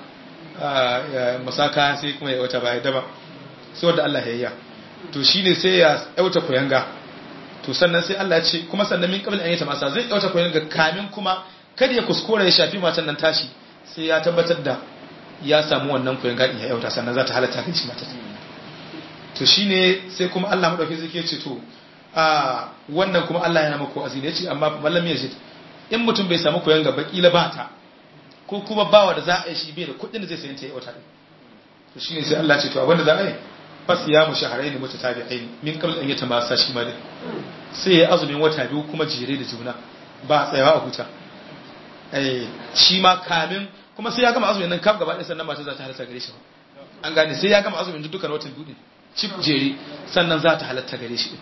masaka sai kuma ya wata baya daba sai wadda Allah ya yi to shine sai ya yauta koyanga to sannan sai Allah ya ce kuma sannan min kabin an yi ta masa zai yauta koyanga kamin kuma kada ya kuskura ya shafi matan nan tashi sai ya tabbatar da ya samu wannan koyanga din ya yauta sannan za ta halatta kan shi matan to shine sai kuma Allah madauki zai ce to a wannan kuma Allah yana mako azini yace amma mallam ya ce in mutum bai samu koyanga ba kila ba ta ko kuma bawa da za a yi shi bai da kuɗin da zai sayi ta yauta to shine sai Allah ce to abinda za a yi fas ya mu shaharai ne mutu tabi'ai min kabla an yi tamasa shi ma dai sai ya azumin wata biyu kuma jere da juna ba tsayawa a huta eh shi ma kamin kuma sai ya gama azumin nan kaf gaba ɗaya sannan mata za ta halarta gare shi ba an gane sai ya gama azumin dukkan watan biyu cif jere sannan za ta halatta gare shi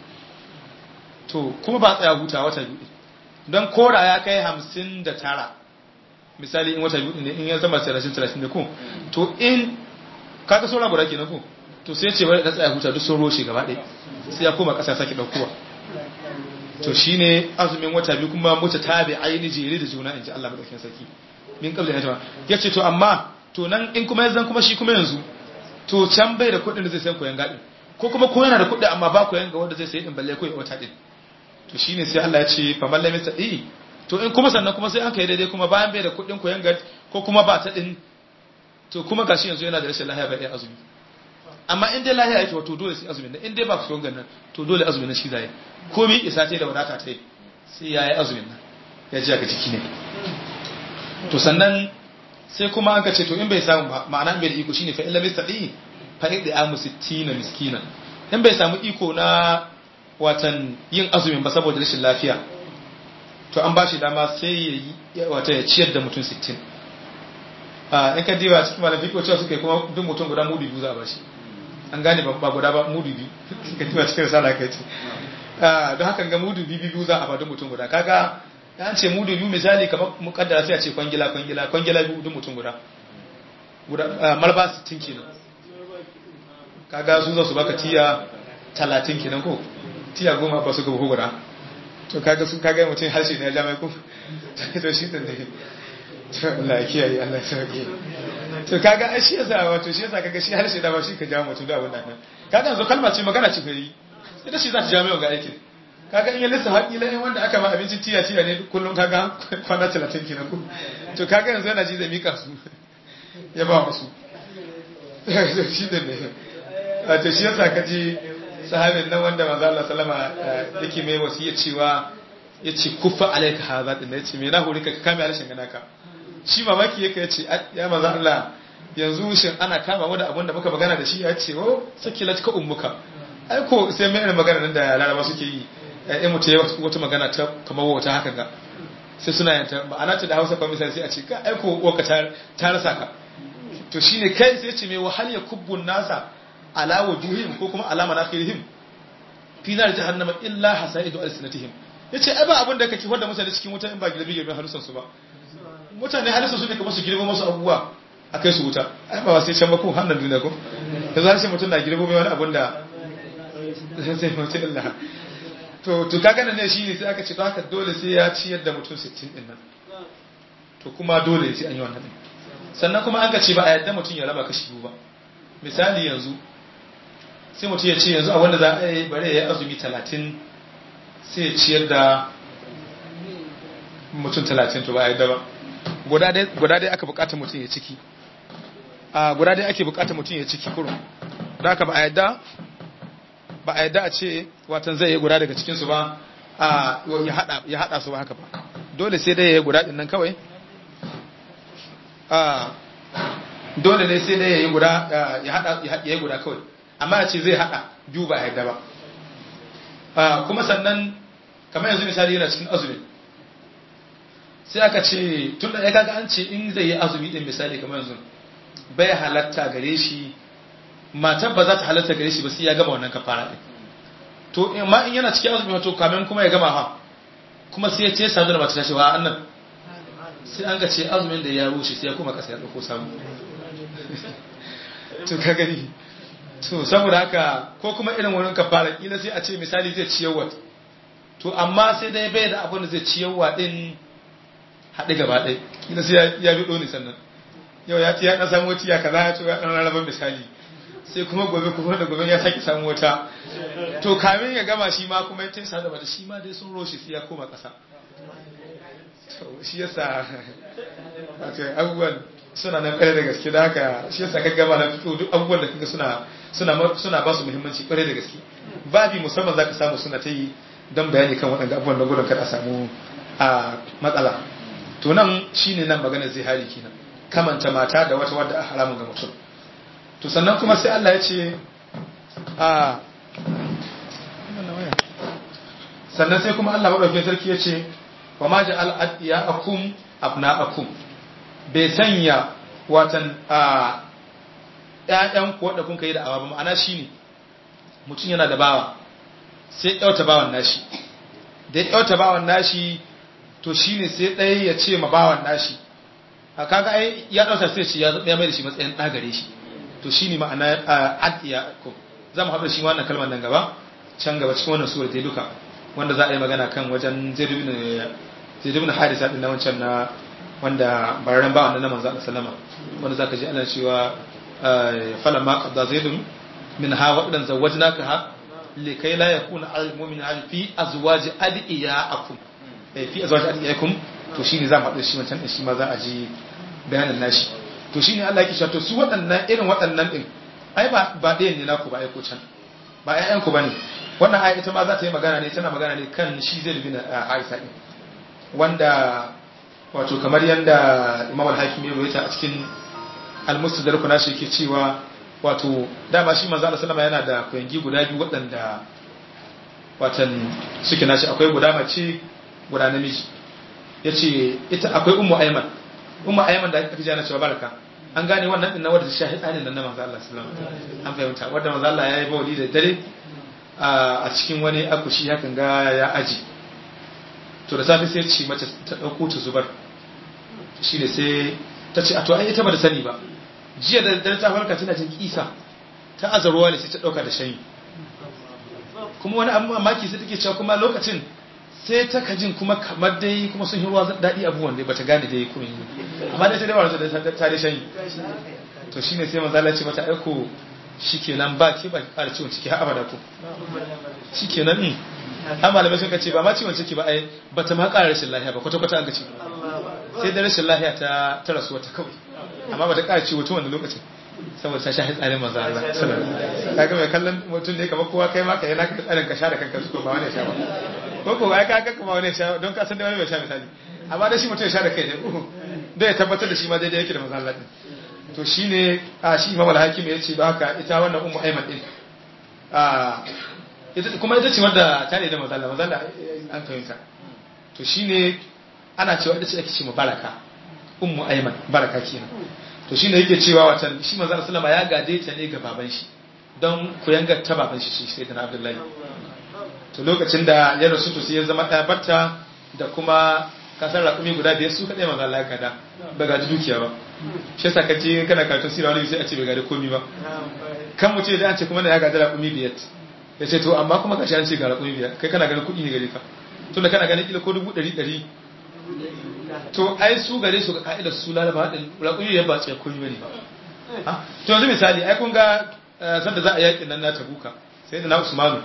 to kuma ba tsaya huta wata biyu don kora ya kai hamsin da tara misali in wata biyu ne in ya zama talatin talatin da ku to in kaga sauran guda kenan ku to sai ce wani da tsaya huta duk sun roshe gaba ɗaya sai ya koma ƙasa sake ɗaukowa to shine azumin wata biyu kuma muta tabi aini jere da juna in ji Allah madaukakin sarki min kabla ya jama ya ce to amma to nan in kuma yanzu kuma shi kuma yanzu to can bai da kuɗin da zai sayan koyan gaɗin ko kuma ko yana da kuɗi amma ba koyan ga wanda zai sayi din balle ko ya wata din to shine sai Allah ya ce fa mallai mista eh to in kuma sannan kuma sai an kai daidai kuma bayan bai da kuɗin koyan gaɗi ko kuma ba ta din to kuma gashi yanzu yana da rashin lahiya bai da azumi amma in dai lahiya yake wato dole sai azumin nan in dai ba ku nan to dole azumin nan shi zai komai isa ce da wadata ta yi sai yayi azumin nan ya ji aka ciki ne to sannan sai kuma aka ce to in bai samu ba ma'ana in bai da iko shine fa illa mistaqi fa idda amu 60 miskina in bai samu iko na watan yin azumin ba saboda rashin lafiya to an bashi dama sai ya yi wata ya ciyar da mutum 60 a in ka diba cikin malam fiqo cewa suka yi kuma duk mutum guda mudu biyu za a bashi an gane ba guda ba mudu biyu ka diba cikin risala kai ce don haka ga mudu biyu biyu za a ba duk mutum guda kaga ya ce mudu biyu misali kamar mukaddara sai a ce kwangila kwangila kwangila biyu duk mutum guda guda malba 60 kenan kaga su za su baka tiya 30 kenan ko tiya goma ba su ga buhu guda to kaga su kaga mutum harshe ne ya jami'a ko to shi ne to Allah ya kiyaye Allah ya sauke to kaga ai shi yasa wato shi yasa kaga shi harshe da ba shi ka jawo mutum da wannan nan kaga yanzu kalma ce magana ce kai ita shi za ta jami'a ga aikin kaga in ya lissa haƙi lai wanda aka ma abincin tiya tiya ne kullum kaga kwana 30 kenan ku to kaga yanzu yana ji da mika su ya ba musu shi da ne wato shi yasa ka ji sahabin nan wanda manzo Allah sallama yake mai wasiya cewa yace kuffa alaika hadha din yace me na hore ka kame harshen gana ka shi mamaki yake yace ya manzo Allah yanzu shin ana kama mu da abin da muka magana da shi ya ce oh sakilat ka ummuka ai ko sai mai irin magana nan da laraba suke yi in mutum ya wata magana ta kamar wata haka ga sai suna yanta ma'ana ta da hausa kuma misali sai a ce ka aiko waka ta rasa ka to shine kai sai ce mai wahal ya kubbun nasa ala wujuhim ko kuma ala manafirihim fi nar jahannama illa hasaidu alsinatihim yace ai ba abin da kake wanda mutane cikin wuta in ba girbi girbi halusan su ba mutane halusan su ne kamar su girbo masu abubuwa a kai su wuta ai ba sai can ba ko hannun duniya ko yanzu har sai mutum na girbo mai wani abun da sai mutum Allah to to kaga nan ne shine sai aka ce to haka dole sai ya ciyar da mutum 60 din nan to kuma dole sai an yi wannan sannan kuma an ka ce ba a yadda mutum ya raba kashi biyu ba misali yanzu sai mutum ya ce yanzu a wanda za a yi bare ya yi azumi 30 sai ya ciyar da mutum 30 to ba a yadda ba guda dai aka bukata mutum ya ciki a guda dai ake bukata mutum ya ciki kurum da aka ba a yadda ba a yadda a ce watan zai yi guda daga cikinsu ba a ya hada su ba haka ba dole sai dai ya yi guda din nan kawai a dole ne sai dai ya yi guda ya hada ya yi guda kawai amma ya ce zai hada biyu ba a yadda ba kuma sannan kamar yanzu misali yana cikin azumi sai aka ce tun da ya kaga an ce in zai yi azumi din misali kamar yanzu bai halatta gare shi matar ba za ta halatta gare shi ba sai ya gama wannan kafara din to amma in yana cikin azumi wato kamin kuma ya gama ha kuma sai ya ce sadu da mata tashi wa annan sai an ga ce azumin da ya rushe sai ya kuma kasa ya dauko samu to ka gani to saboda haka ko kuma irin wurin kafara kila sai a ce misali zai ciyarwa to amma sai dai bai da abin da zai ciyarwa din haɗe gaba ɗaya kila sai ya bi ɗoni sannan yau ya ce ya ɗan samu wata ya kaza ya ce ya ɗan rarraban misali sai kuma gobe kuma da gobe ya sake samu wata to kamin ya gama shi ma kuma ya taisa da bata shi ma dai sun roshe sai ya koma ƙasa shi yasa wato abubuwan suna nan ƙwarai da gaske da haka shi yasa ka gama na fito duk abubuwan da kaga suna suna suna ba su muhimmanci ƙwarai da gaske babi musamman zaka samu suna ta yi don bayani kan waɗanda abubuwan da gudun kada a samu a matsala to nan shine nan maganar zihari kenan kamanta mata da wata wadda a haramun ga mutum to sannan kuma sai Allah ya ce a sannan sai kuma Allah maɗaukin sarki ya ce wa ma ja'al adiyakum abna'akum bai sanya watan a ƴaƴan ku wanda kun kai da awa ba ma'ana shine mutum yana da bawa sai yauta bawan nashi da ya yauta bawan nashi to shine sai ɗaya ya ce ma bawan nashi a kaga ai ya dauka sai ce ya mai da shi matsayin ɗa gare shi to shine ma'ana adiya ko za mu haɗa shi wannan kalmar nan gaba can gaba cikin wannan sura dai duka wanda za a yi magana kan wajen zaid ibn zaid ibn harisa din na wancan na wanda bararen ba wannan na manzo Allah sallama wanda zaka ji ana cewa falamma qadda zaid min ha wadan zawajnaka ha likai la yakuna al mu'mina fi azwaji adiyakum fi azwaji adiyakum to shine za mu haɗu shi wancan din shi ma za a ji bayanin nashi to shine Allah yake cewa to su waɗannan irin waɗannan din ai ba ba ɗayan ne naku ba ai ko can ba ƴaƴan ku bane wannan aya ita ma za ta yi magana ne tana magana ne kan shi zai bin Aisha din wanda wato kamar yanda Imam al-Hakim ya rawaita a cikin al-Mustadrak nashi yake cewa wato dama shi manzo Allah sallama yana da koyangi guda biyu waɗanda watan suke nashi akwai guda mace guda namiji yace ita akwai ummu ayman ummu ayman da aka jana cewa baraka an gane wannan din na wadda shahi tsanin nan na manzo Allah sallallahu alaihi wasallam an fahimta wadda manzo Allah yayi bawli da dare a cikin wani akushi hakan ga ya aji to da safe sai ce mace ta dauko ta zubar shine sai ta ce a to ai ita ba da sani ba jiya da dare ta farka tana jin kisa ta azarwa ne sai ta dauka da shayi kuma wani abu mamaki sai take cewa kuma lokacin sai ta kajin kuma kamar dai kuma sun yi ruwa daɗi abubuwan dai bata gane dai kuma yi amma dai ta dai warasa da ta dai shayi to shine sai manzo Allah ce mata aiko shikenan ba ke ba ƙara ciwon ciki har abada ko shikenan in har malamai sun ce ba ma ciwon ciki ba ai bata ma ƙara rashin lafiya ba kwata kwata an ga ce sai da rashin lafiya ta ta rasuwa ta kawai amma bata ƙara ciwo tun wannan lokacin saboda ta shahi tsarin manzo Allah sallallahu alaihi wasallam kaga mai kallon mutum ne kamar kowa kai ma ka yana ka tsarin ka sha da kanka su ba wani sha ba ko ko ai ka kuma wani sha don ka san da wani bai sha misali amma da shi mutum ya sha da kai ne don ya tabbatar da shi ma daidai yake da manzo Allah din to shine a shi Imam al-Hakim ya ce ba haka ita wannan ummu Ayman din a ita kuma ita ce wanda ta ne da manzo Allah manzo Allah an fahimta to shine ana cewa ita ce ake ce baraka ummu Ayman baraka kenan to shine yake cewa watan shi manzo Allah sallama ya gade ta ne ga baban shi don kuyangar ta baban shi shi sai da Abdullahi to lokacin da ya rasu to sai ya zama ɗaya barta da kuma kasar raƙumi guda biyar su kaɗai manzo Allah ya kada ba gaji dukiya ba shi yasa kace kana karatun sirra wani sai a ce bai gaji komi ba kan mu ce da an ce kuma da ya gaji raƙumi biyar ya ce to amma kuma gashi an ce ga raƙumi biyar kai kana ganin kuɗi ne gare ka tunda kana ganin kila ko dubu ɗari ɗari to ai su gare su ga ka'idar su lalaba haɗin raƙumi biyar ba tsaye komi bane ba to yanzu misali ai kun ga sanda za a yaƙin nan na tabuka sai da na usmanu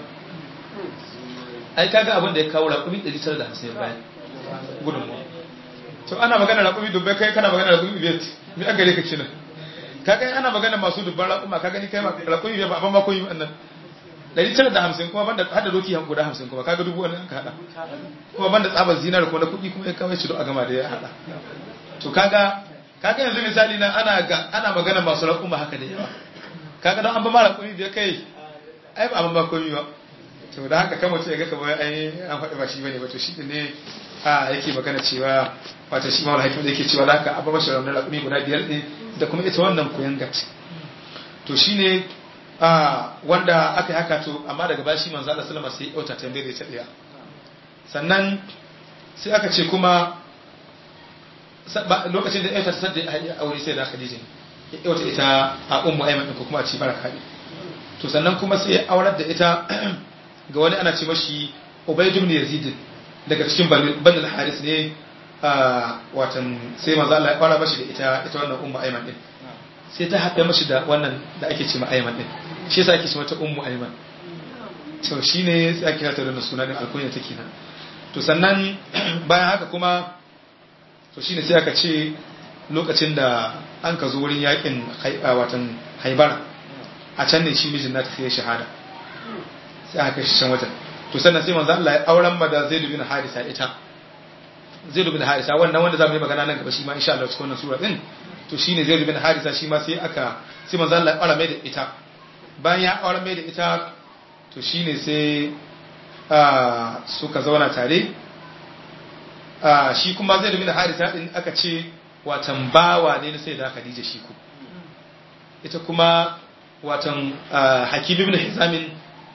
ai kaga abin da ya kawo raƙumi 950 bayan gudunmuwa to ana magana raƙumi dubbai kai kana magana raƙumi biyar me an gare ka kenan kaga ana magana masu dubban raƙuma ka gani kai raƙumi biyar ba abin ma koyi wannan 950 kuma banda hada doki han guda 50 kuma kaga dubu wannan ka hada kuma banda tsabar zinar kuma na kuɗi kuma ya kawo shi a gama da ya hada to kaga kaga yanzu misali na ana ga ana magana masu raƙuma haka da yawa kaga don an ba ma raƙumi biyar kai ai ba abin ba komi ba to da haka kan mutum ya ga kamar ai an faɗi ba shi bane ba to shi ne a yake magana cewa wato shi mawala hakim da yake cewa da haka abba mashi raunar raƙumi guda biyar ne da kuma ita wannan koyan gat to shi ne wanda aka yi haka to amma daga bashi manzo Allah sallama sai ya ta tambaye da ita ɗaya sannan sai aka ce kuma lokacin da ya ta sadda ya aure sai da Khadija ya yauta ita a ummu Ayman ko kuma a ci baraka to sannan kuma sai ya aurar da ita ga wani ana ce mashi Ubayd ibn Yazid daga cikin Bani Haris ne watan sai manzo Allah ya fara mashi da ita ita wannan ummu Ayman din sai ta haɗa mashi da wannan da ake ce ma Ayman din shi yasa ake ce mata ummu Ayman to shine sai ake kira da sunan alkunya take nan to sannan bayan haka kuma to shine sai aka ce lokacin da an ka zo wurin yakin watan Haibara a can ne shi mijin nata sai ya shahada sai aka shi can wajen to sannan sai manzo Allah ya auren ma da Zaid bin Harisa ita Zaid bin Harisa wannan wanda zamu yi magana nan gaba shi ma insha Allah cikin wannan sura din to shine Zaid bin Harisa shi ma sai aka sai manzo Allah ya aure mai da ita bayan ya aure mai da ita to shine sai suka zauna tare shi kuma Zaid bin Harisa din aka ce watan bawa ne na sai da Khadija shi ku ita kuma watan hakim ibn hizamin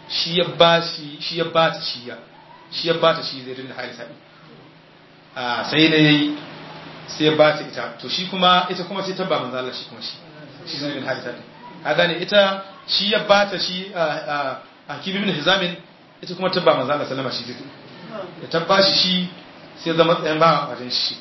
shi ya ba shi shi ya ba ta shi ya shi ya ba ta shi zai dinga harisa din a sai ne sai ya ba ta ita to shi kuma ita kuma sai ta ba manzo Allah shi kuma shi shi zai dinga harisa din a gane ita shi ya ba ta shi a hakim ibn hizamin ita kuma ta ba manzo Allah sallama shi zai ya tabba shi shi sai zama tsayin ba a wajen shi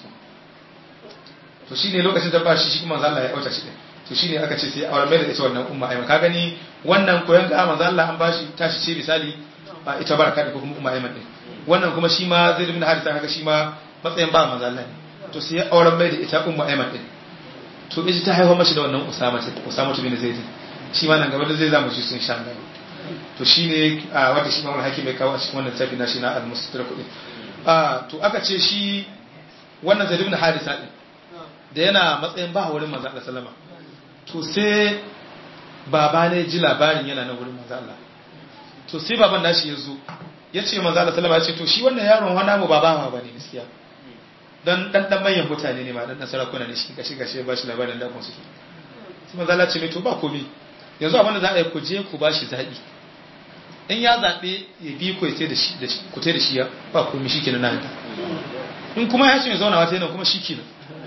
to shine lokacin da ba shi shi kuma manzo Allah ya auta shi din to shine aka ce sai auren mai da ita wannan umma aiman ka gani wannan koyon ga manzo Allah an bashi tashi ce misali ba ita baraka da kuma umma aiman din wannan kuma shi ma zai bin harisa kaga shi ma matsayin ba manzo Allah ne to sai auren mai da ita umma aiman din to ita ta haihuwa mashi da wannan usama ce usama bin zaid shi ma nan gaba da zai zama shi sun sha Allah to shine wanda shi ma wani hakim bai kawo a cikin wannan tafi na shi na al-mustadrak din to aka ce shi wannan zaid bin harisa din da yana matsayin ba wurin manzo Allah sallama to sai baba ne ji labarin yana na wurin manzo Allah to sai baban nashi ya zo ya ce manzo Allah sallama ya ce to shi wannan yaron wani mu baba ma bane gaskiya dan dan dan manyan mutane ne ma dan dan sarakuna ne shi gashi gashi ba shi labarin da kun suke sai manzo Allah ce mai to ba komai yanzu abin da za a yi ku je ku ba shi zabi in ya zabe ya bi ku sai da shi da shi ku tai da shi ya ba komai shikenan nan in kuma ya ce ya zauna wata yana kuma shikenan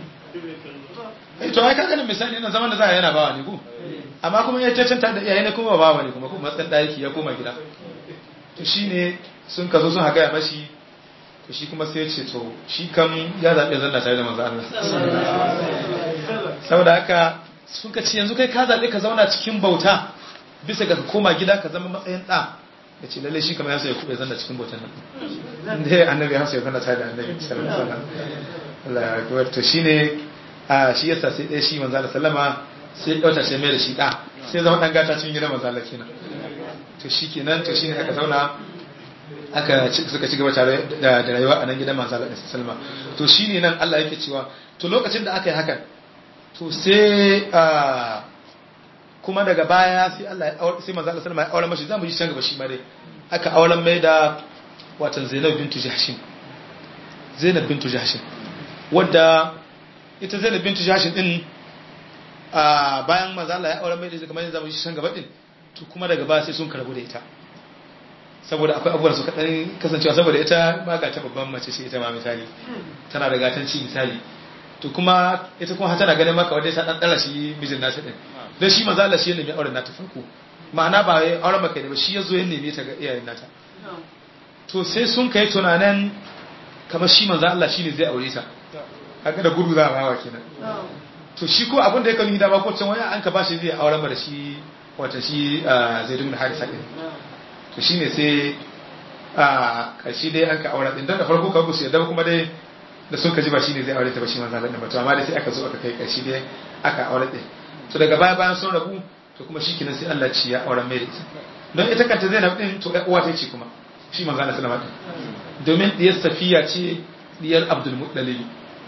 eh to ai kaga nan misali yana zaman da za a yana bawa ne ko amma kuma ya cancanta da iyaye ne kuma bawa ne kuma kuma matsan daki ya koma gida to shine sun ka zo sun haga ya mashi to shi kuma sai ya ce to shi kam ya zabe zanna tare da manzo Allah saboda haka sun ka ce yanzu kai ka zabe ka zauna cikin bauta bisa ga ka koma gida ka zama matsayin da ya ce lalle shi kamar ya so ya kube zanna cikin bautan nan inda annabi ya so ya zanna tare da annabi sallallahu alaihi wasallam Allah ya akbar to shine a shi yasa sai ɗaya shi manzo Allah sallama sai ya dauta sai mai da shi da sai zama dan gata cikin gidan manzo Allah kenan to shikenan to shine aka zauna aka suka ci gaba tare da rayuwa a nan gidan manzo Allah sallama to shine nan Allah yake cewa to lokacin da aka yi hakan to sai a kuma daga baya sai Allah ya sai manzo Allah sallama ya aure mashi zamu ji can gaba shi ma dai aka auren mai da watan Zainab bintu Jahshin Zainab bintu Jahshin wadda ita Zainab bintu Jahshin din a bayan manzo Allah ya aure mai da kamar yanzu zamu ji can gaba din to kuma daga baya sai sun karbu da ita saboda akwai abubuwan su kaɗan kasancewa saboda ita ma ga ta babban mace ce ita ma misali tana da gatanci misali to kuma ita kuma tana ganin maka wadda ta dan dala shi mijin nata din dan shi manzo Allah shi ya nemi auren nata farko ma'ana ba wai auren maka ne ba shi yazo ya neme ta ga iyayen nata to sai sun kai tunanin kamar shi manzo Allah shine zai aure ta haka da gudu za a bawa kenan to shi ko abin da ya kanu da ba ko can waya an ka bashi zai auren ba da shi wata shi zai dinga harisa din to shine sai a karshe dai an ka aure din dan da farko ka gusu yadda kuma dai da sun kaji ba shine zai aure ta ba shi manzo Allah ba to amma dai sai aka zo aka kai karshe dai aka aure din to daga baya bayan sun rabu to kuma shikenan sai Allah ci ya aure mai da ita don ita kanta Zainab din to uwa ta ce kuma shi manzo Allah sallama din domin diyar Safiya ce diyar Abdul Muttalib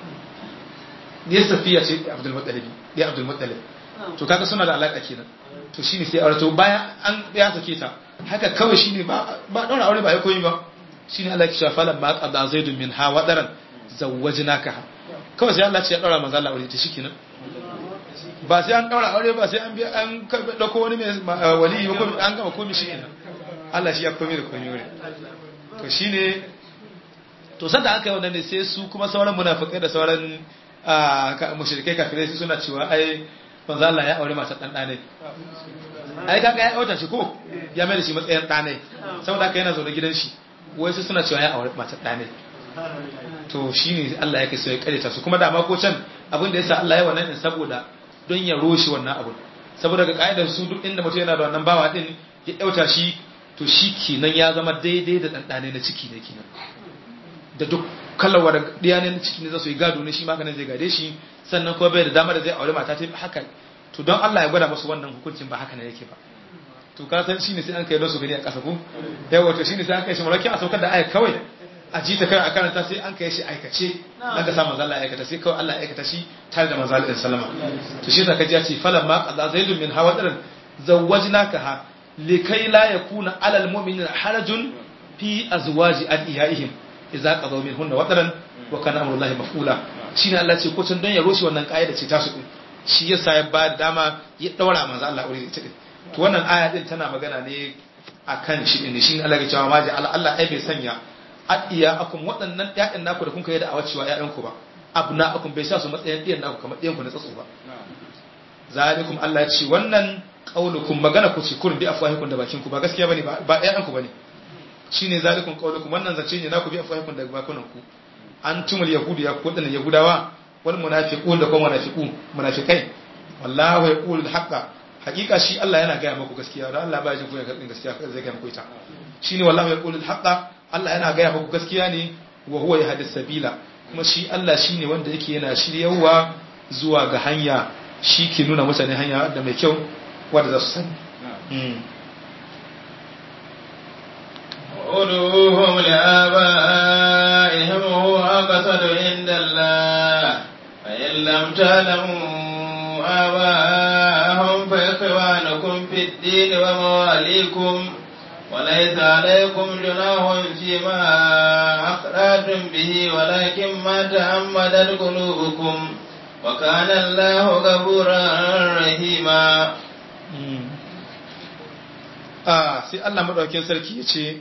diyar Safiya ce Abdul Muttalib diyar Abdul Muttalib to kaga suna da alaka kenan to shine sai aure to bayan an ya sake ta haka kawai shine ba ba daura aure ba ya koyi ba shine Allah ya ce falan ma qada zaidun min ha wadaran zawwajnaka kawai sai Allah ya ce ya daura manzo Allah aure ta shikenan ba sai an daura aure ba sai an biya an dauko wani mai wali ko an gama komai shikenan Allah shi ya komai da komai wuri to shine to sanda aka yi wannan ne sai su kuma sauran munafikai da sauran mushrikai kafirai suna cewa ai manzo Allah ya aure mata dan dane ai kaga ya auta shi ko ya mai da shi matsayin dane saboda haka yana zaune gidan shi wai sai suna cewa ya aure mata dane to shine Allah yake so ya kareta su kuma da ma ko can abin da yasa Allah ya wannan din saboda don ya roshe wannan abun saboda ga kaidar su duk inda mutum yana da wannan bawa din ya dauta shi to shi kenan ya zama daidai da dan dane na ciki ne kenan da duk kallawar diya ne na ciki ne za su yi gado ne shi maganin zai gade shi sannan kuma bai da dama da zai aure mata ta haka to don Allah ya gwada musu wannan hukuncin ba haka ne yake ba to ka san shine sai an kai don su gani a kasa ko yawa to shine sai an kai shi murakin a saukar da aya kawai a ji ta kai a karanta sai an kai shi aikace dan ka sa manzo Allah ya aikata sai kawai Allah ya aikata shi tare da manzo Allah sallama to shi zaka ji ya ce falan ma qada zaidun min hawadarin zawwajnaka ha likai la yakuna alal mu'minina harajun fi azwaji adiyaihim idza qadaw minhunna wadaran wa kana amrullahi maf'ula shine Allah ce ko can don ya roshi wannan kaida ce tasu din shi yasa ya ba da dama ya daura manzo Allah aure ita din to wannan aya din tana magana ne akan shi din shi Allah ya cewa ma ji Allah ai bai sanya adiya akum waɗannan ƴaƴan naku da kun kai da awacewa ƴaƴan ku ba abna akum bai sa su matsayin ɗiyan naku kamar ɗiyan ku na tsatso ba zalikum Allah ya ce wannan qaulukum magana ku ce kun bi afwahikum da bakin ku ba gaskiya bane ba ƴaƴan ku bane shine zalikum qaulukum wannan zace ne naku bi afwahikum da bakunan ku antumul yahudu ya ku wadannan yahudawa wal munafiqun da kuma munafiqu munafikai wallahu yaqulu al-haqqa hakika shi Allah yana gaya muku gaskiya da Allah ba ya jin kunya karbin gaskiya zai gaya muku ita shine wallahu yaqulu al-haqqa Allah yana gaya muku gaskiya ne wa huwa yahdis sabila kuma shi Allah shine wanda yake yana shiryawa zuwa ga hanya shi ke nuna mutane hanya da mai kyau wanda za su sani ادعوهم لآبائهم هو أقصد عند الله فإن لم تعلموا آباءهم فإخوانكم في الدين ومواليكم وليس عليكم جناح فيما أخرجتم به ولكن ما تعمدت قلوبكم وكان الله غفورا رحيما a sai Allah madaukakin sarki ya ce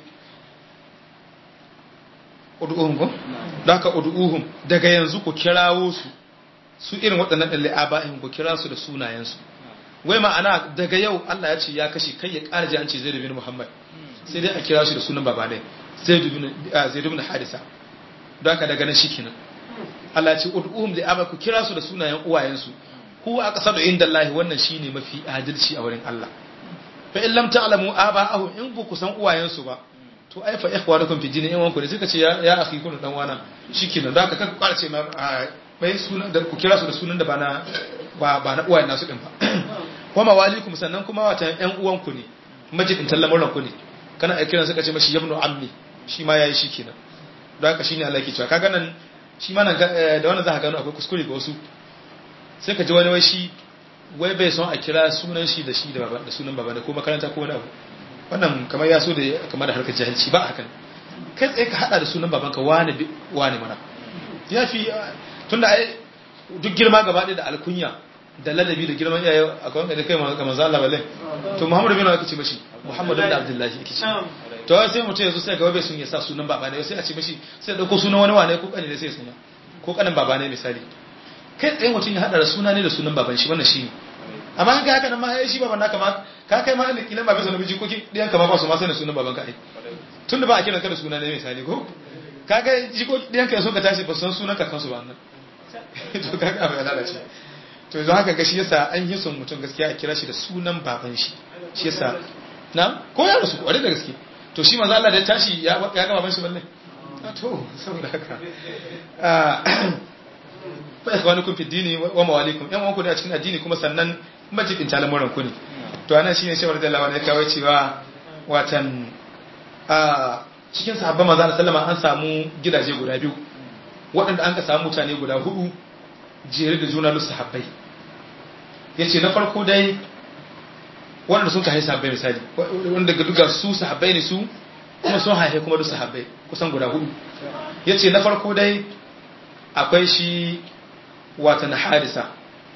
ud'uhum ko daga ud'uhum daga yanzu ku kirawo su su irin waɗannan ɗan li'aba'in ku kira su da sunayensu wai ma'ana daga yau Allah ya ce ya kashe kai ya ƙara ji an ce Zaid bin Muhammad sai dai a kira shi da sunan baba ne Zaid bin Zaid bin Harisa don haka daga nan shikenan Allah ya ce ud'uhum li'aba ku kira su da sunayen uwayensu huwa aqsadu indallahi wannan shine mafi adalci a wurin Allah fa in lam ta'lamu aba'ahum in ku san uwayensu ba to ai fa ikhwanukum fi dini in wanku ne suka ce ya ya akhi kun dan wana shikenan da haka kaka kwara ce ma bai sunan da ku kira su da sunan da ba na ba ba na uwayen nasu din ba wa mawalikum sannan kuma wata ƴan uwanku ne majidin tallamuran ku ne kana ai kiran suka ce mashi yabnu ammi shi ma yayi shikenan da haka shine Allah yake cewa kaga nan shi ma nan da wannan za ka gano akwai kuskure ga wasu sai ka ji wani wai shi wai bai son a kira sunan shi da shi da baba da sunan baba da ko makaranta ko wani abu wannan kamar ya so da kamar da harkar jahilci ba hakan kai tsaye ka hada da sunan babanka wani wani mana ya fi tunda ai duk girma gaba ɗaya da alkunya da ladabi da girman iyaye a kawai da kai ga manzo Allah balle to Muhammadu bin Abi ce mashi Muhammadu da Abdullahi yake ce to sai mutum yanzu sai gaba bai sun ya sa sunan baba ne sai a ce mashi sai dauko sunan wani wane ko kane ne sai sunya ko kanin baba ne misali kai tsaye mutum ya hada da suna ne da sunan baban shi wannan shi ne amma kai haka nan ma ai shi baban naka ma ka kai ma ne kila ba bisa namiji ko ki diyan ka ma ba su ma sai da sunan baban ka ai tunda ba a kiran ka da suna ne misali ko kaga jiko diyan ka so ka tashi ba san sunan kakansu ba nan to kaga abin lalace to yanzu haka ga shi yasa an yi son mutum gaskiya a kira shi da sunan baban shi shi yasa na ko ya rasu kware da gaske to shi manzo Allah da ya tashi ya ga baban shi balle to saboda haka fa ikhwanukum fi dini wa mawalikum yan uwanku ne a cikin addini kuma sannan majidin talamuran ku ne to anan shine shawar da lawa ne kawai cewa watan a cikin sahabban manzo Allah sallama an samu gidaje guda biyu waɗanda an ka samu mutane guda hudu jere da juna lusu sahabbai yace na farko dai waɗanda sun ka haihu sahabbai misali wanda ga duka su sahabbai ne su kuma sun haihe kuma duk sahabbai kusan guda hudu yace na farko dai akwai shi wata na hadisa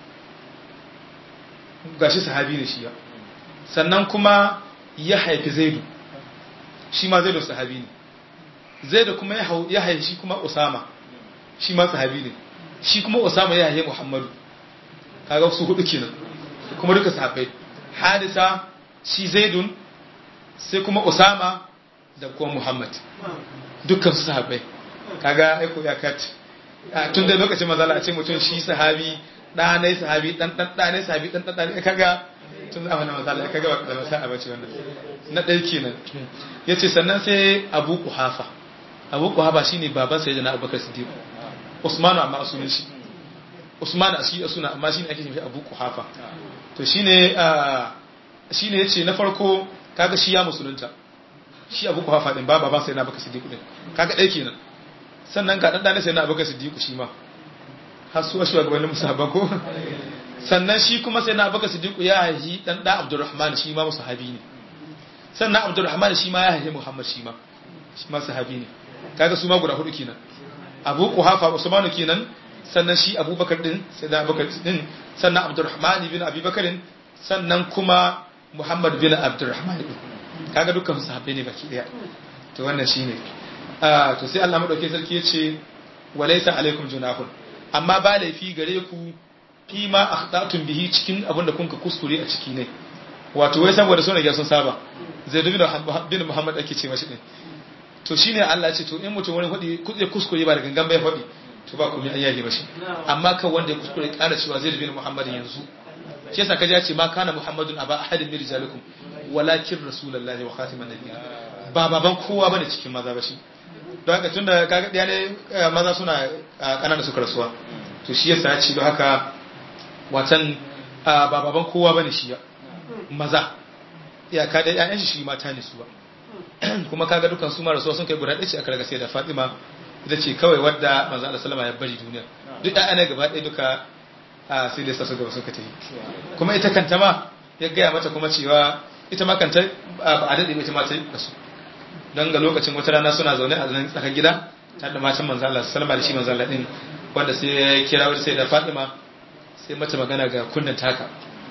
gashi sahabi ne shi ya sannan kuma ya haifi zaidu shi ma zaidu sahabi ne zaidu kuma ya haifi shi kuma usama shi ma sahabi ne shi kuma usama ya haifi muhammadu kaga su hudu kenan kuma duka sahabbai hadisa shi zaidun sai kuma usama da kuma muhammad dukkan su sahabbai kaga aiko ya kati tun da lokacin mazala a ce mutum shi sahabi ɗanai sahabi ɗan ɗan ɗanai sahabi ɗan ɗan ɗanai kaga tun zamanin mazala kaga ba kalmar sa'a bace wannan na ɗaya kenan ya ce sannan sai abu kuhafa abu kuhafa shine baban sai da na abubakar siddiq usmanu amma a sunan shi usmanu a shi a suna amma shine ake shi abu kuhafa to shine shine yace na farko kaga shi ya musulunta shi abu kuhafa din ba baban sai na abubakar siddiq din kaga ɗaya kenan sannan ga ɗan ɗane sai na abubakar siddiq shi ma har su wasu gabanin musabba ko sannan shi kuma sai na abubakar siddiq ya haihi ɗan ɗan abdurrahman shi ma musahabi ne sannan abdurrahman shi ma ya haihi muhammad shi ma shi ma sahabi ne kaga su ma guda hudu kenan abu kuhafa usmanu kenan sannan shi abubakar din sai da abubakar din sannan abdurrahman bin abubakar sannan kuma muhammad bin abdurrahman din kaga dukkan su sahabbai ne baki daya to wannan shine ah to sai Allah madauke sarki yace walaysa alaikum junahun amma ba laifi gare ku fi ma akhtatum bihi cikin abin da kunka kuskure a ciki ne wato wai saboda sun rage sun saba zai dubi da bin Muhammad ake ce mashi din to shine Allah ya ce to in mutum wani hudi kuje kuskure ba da gangan bai hudi to ba komai an yage mashi amma kan wanda ya kuskure kara cewa zai dubi Muhammad yanzu shi yasa kaji ya ce ma kana Muhammadun aba ahadin min rijalikum walakin rasulullahi wa khatiman nabiyyin ba baban kowa bane cikin maza ba shi don haka tunda kaga ɗaya ne maza suna ƙanana suka rasuwa to shi yasa ya ce don haka watan ba baban kowa bane shi maza iyaka da ƴaƴan shi shi mata ne su ba kuma kaga dukan su ma rasuwa sun kai guda ɗaya ce aka raga sai da Fatima ita ce kawai wadda manzo Allah sallama ya bari duniya duk ƴaƴan ne gaba ɗaya duka sai da su gaba suka tafi kuma ita kanta ma ya gaya mata kuma cewa ita ma kanta ba a daɗe ita ma ta rasu don ga lokacin wata rana suna zaune a zanen tsakar gida tare da matan manzo Allah sallama da shi manzo Allah din wanda sai ya kira wani sai da Fatima sai mata magana ga kunnan taka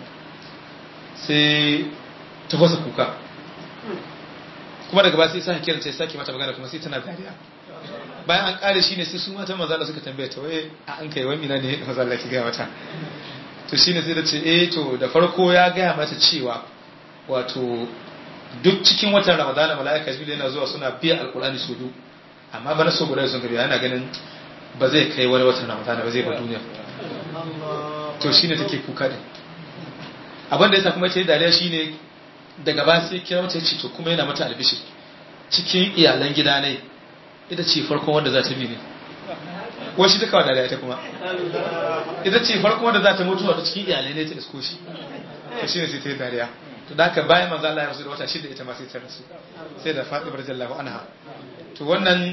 sai ta fasa kuka kuma daga ba sai sa kiran sai sake mata magana kuma sai tana dariya bayan an kare shi ne sai su matan manzo Allah suka tambaye ta waye a an kai wani ne manzo Allah ki ga mata to shine sai da ce eh to da farko ya gaya mata cewa wato duk cikin watan ramadana mala'ika jibril yana zuwa suna biya alkur'ani su biyu amma bana so guda sun gabi yana ganin ba zai kai wani watan ramadana ba zai ba duniya to shine take kuka din abin da yasa kuma ta yi dariya shine daga ba sai kira mata ce to kuma yana mata albishi cikin iyalan gida ne ita ce farkon wanda za ta bi ne washi ta kawo dariya ita kuma ita ce farkon wanda za ta mutu a cikin iyalai ne ta isko shi to shine sai ta yi dariya to da haka bayan manzo Allah ya rasu da wata shida ita ma sai ta rasu sai da Fatima radiyallahu anha to wannan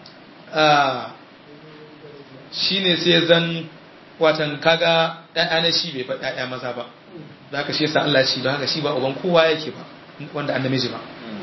shine sai zan watan kaga ɗaya ne shi bai faɗa ɗaya maza ba da haka shi yasa Allah ya ce don haka shi ba uban kowa yake ba wanda an namiji ba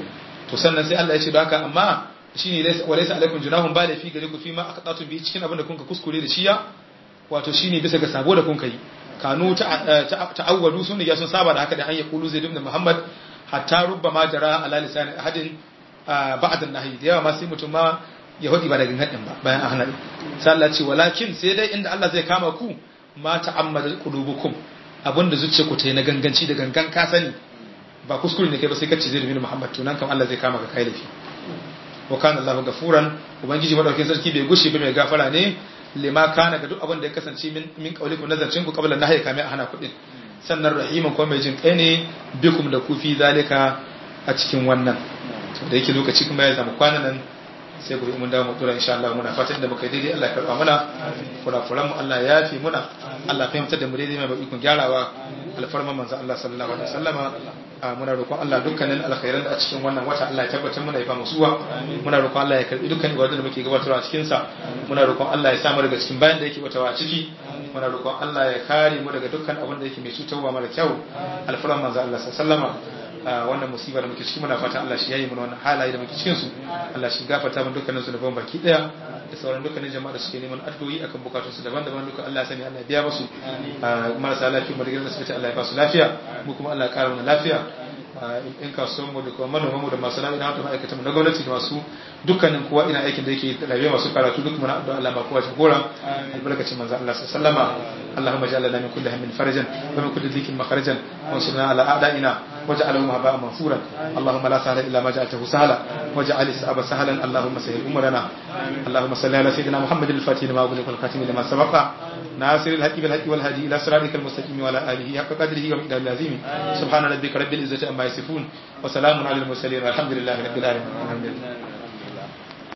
to sannan sai Allah ya ce don haka amma shine walaysa alaikum junahun ba da fi gare ku fi ma aqtatu bi cikin abin da kun ka kuskure da shiya wato shine bisa ga sabo da kun kai kanu ta'awwadu sun riga sun saba da haka da an yaqulu zaid ibn muhammad hatta rubbama jara ala lisan ahadin ba'd an-nahy da yawa ma sai mutum ma ya hudi ba da gangan ba bayan an hana sai Allah ce walakin sai dai inda Allah zai kama ku ma ta'ammada qulubukum abinda zuciya ku ta yi na ganganci da gangan ka sani ba kuskure ne kai ba sai kace zaid ibn muhammad to nan kam Allah zai kama ka kai lafi wa kana Allahu gafuran ubangiji madaukakin sarki bai gushe ba mai gafara ne lima kana ga duk abin da ya kasance min min kaulikum nazarcin ku qabla nahyi kame a hana kudin sannan rahiman kuma mai jin kai ne bikum da kufi zalika a cikin wannan to da yake lokaci kuma ya zama kwanan nan sai gobe mun dawo mu dora insha Allah muna fatan da muka yi daidai Allah ya karba mana kurakuran mu Allah ya yafe muna Allah fahimtar da mu daidai mai ikon gyarawa alfarman manzo Allah sallallahu alaihi wasallama muna roƙon Allah dukkanin alkhairan da a cikin wannan wata Allah ya tabbatar muna ya ba mu suwa muna roƙon Allah ya karbi dukkan ibadun da muke gabatarwa a cikin sa muna roƙon Allah ya samu daga cikin bayan da yake batawa a ciki muna roƙon Allah ya kare mu daga dukkan abin da yake mai cutarwa mara kyau alfarman manzo Allah sallallahu alaihi wasallama wannan musibar da muke ciki muna fata Allah shi yayi mana wannan halaye da muke cikin su Allah shi gafarta mana dukkanin su da ban baki daya da sauran dukkanin jama'a da suke neman addu'o'i akan bukatun su daban-daban duka Allah ya sani Allah ya biya musu marasa lafiya mu da gidan asibiti Allah ya ba su lafiya mu kuma Allah ya kara mana lafiya in kasuwan mu da kuma manoman mu da masu lafiya da ma'aikatan mu na gwamnati da masu dukkanin kowa ina aikin da yake rayuwa masu karatu duk muna addu'a Allah ba kowa jagora albarkacin manzo Allah sallama اللهم اجعل لنا من كل هم فرجا ومن كل ضيق مخرجا وانصرنا على اعدائنا واجعلهم هباء منصورا اللهم لا سهل الا ما جعلته سهلا واجعل الصعب سهلا اللهم سهل امورنا اللهم صل على سيدنا محمد الفاتح لما اغلق والخاتم لما سبق ناصر الحق بالحق والهادي الى صراطك المستقيم وعلى اله حق قدره ومقداره العظيم سبحان ربك رب العزه عما يصفون وسلام على المرسلين والحمد لله رب العالمين الحمد لله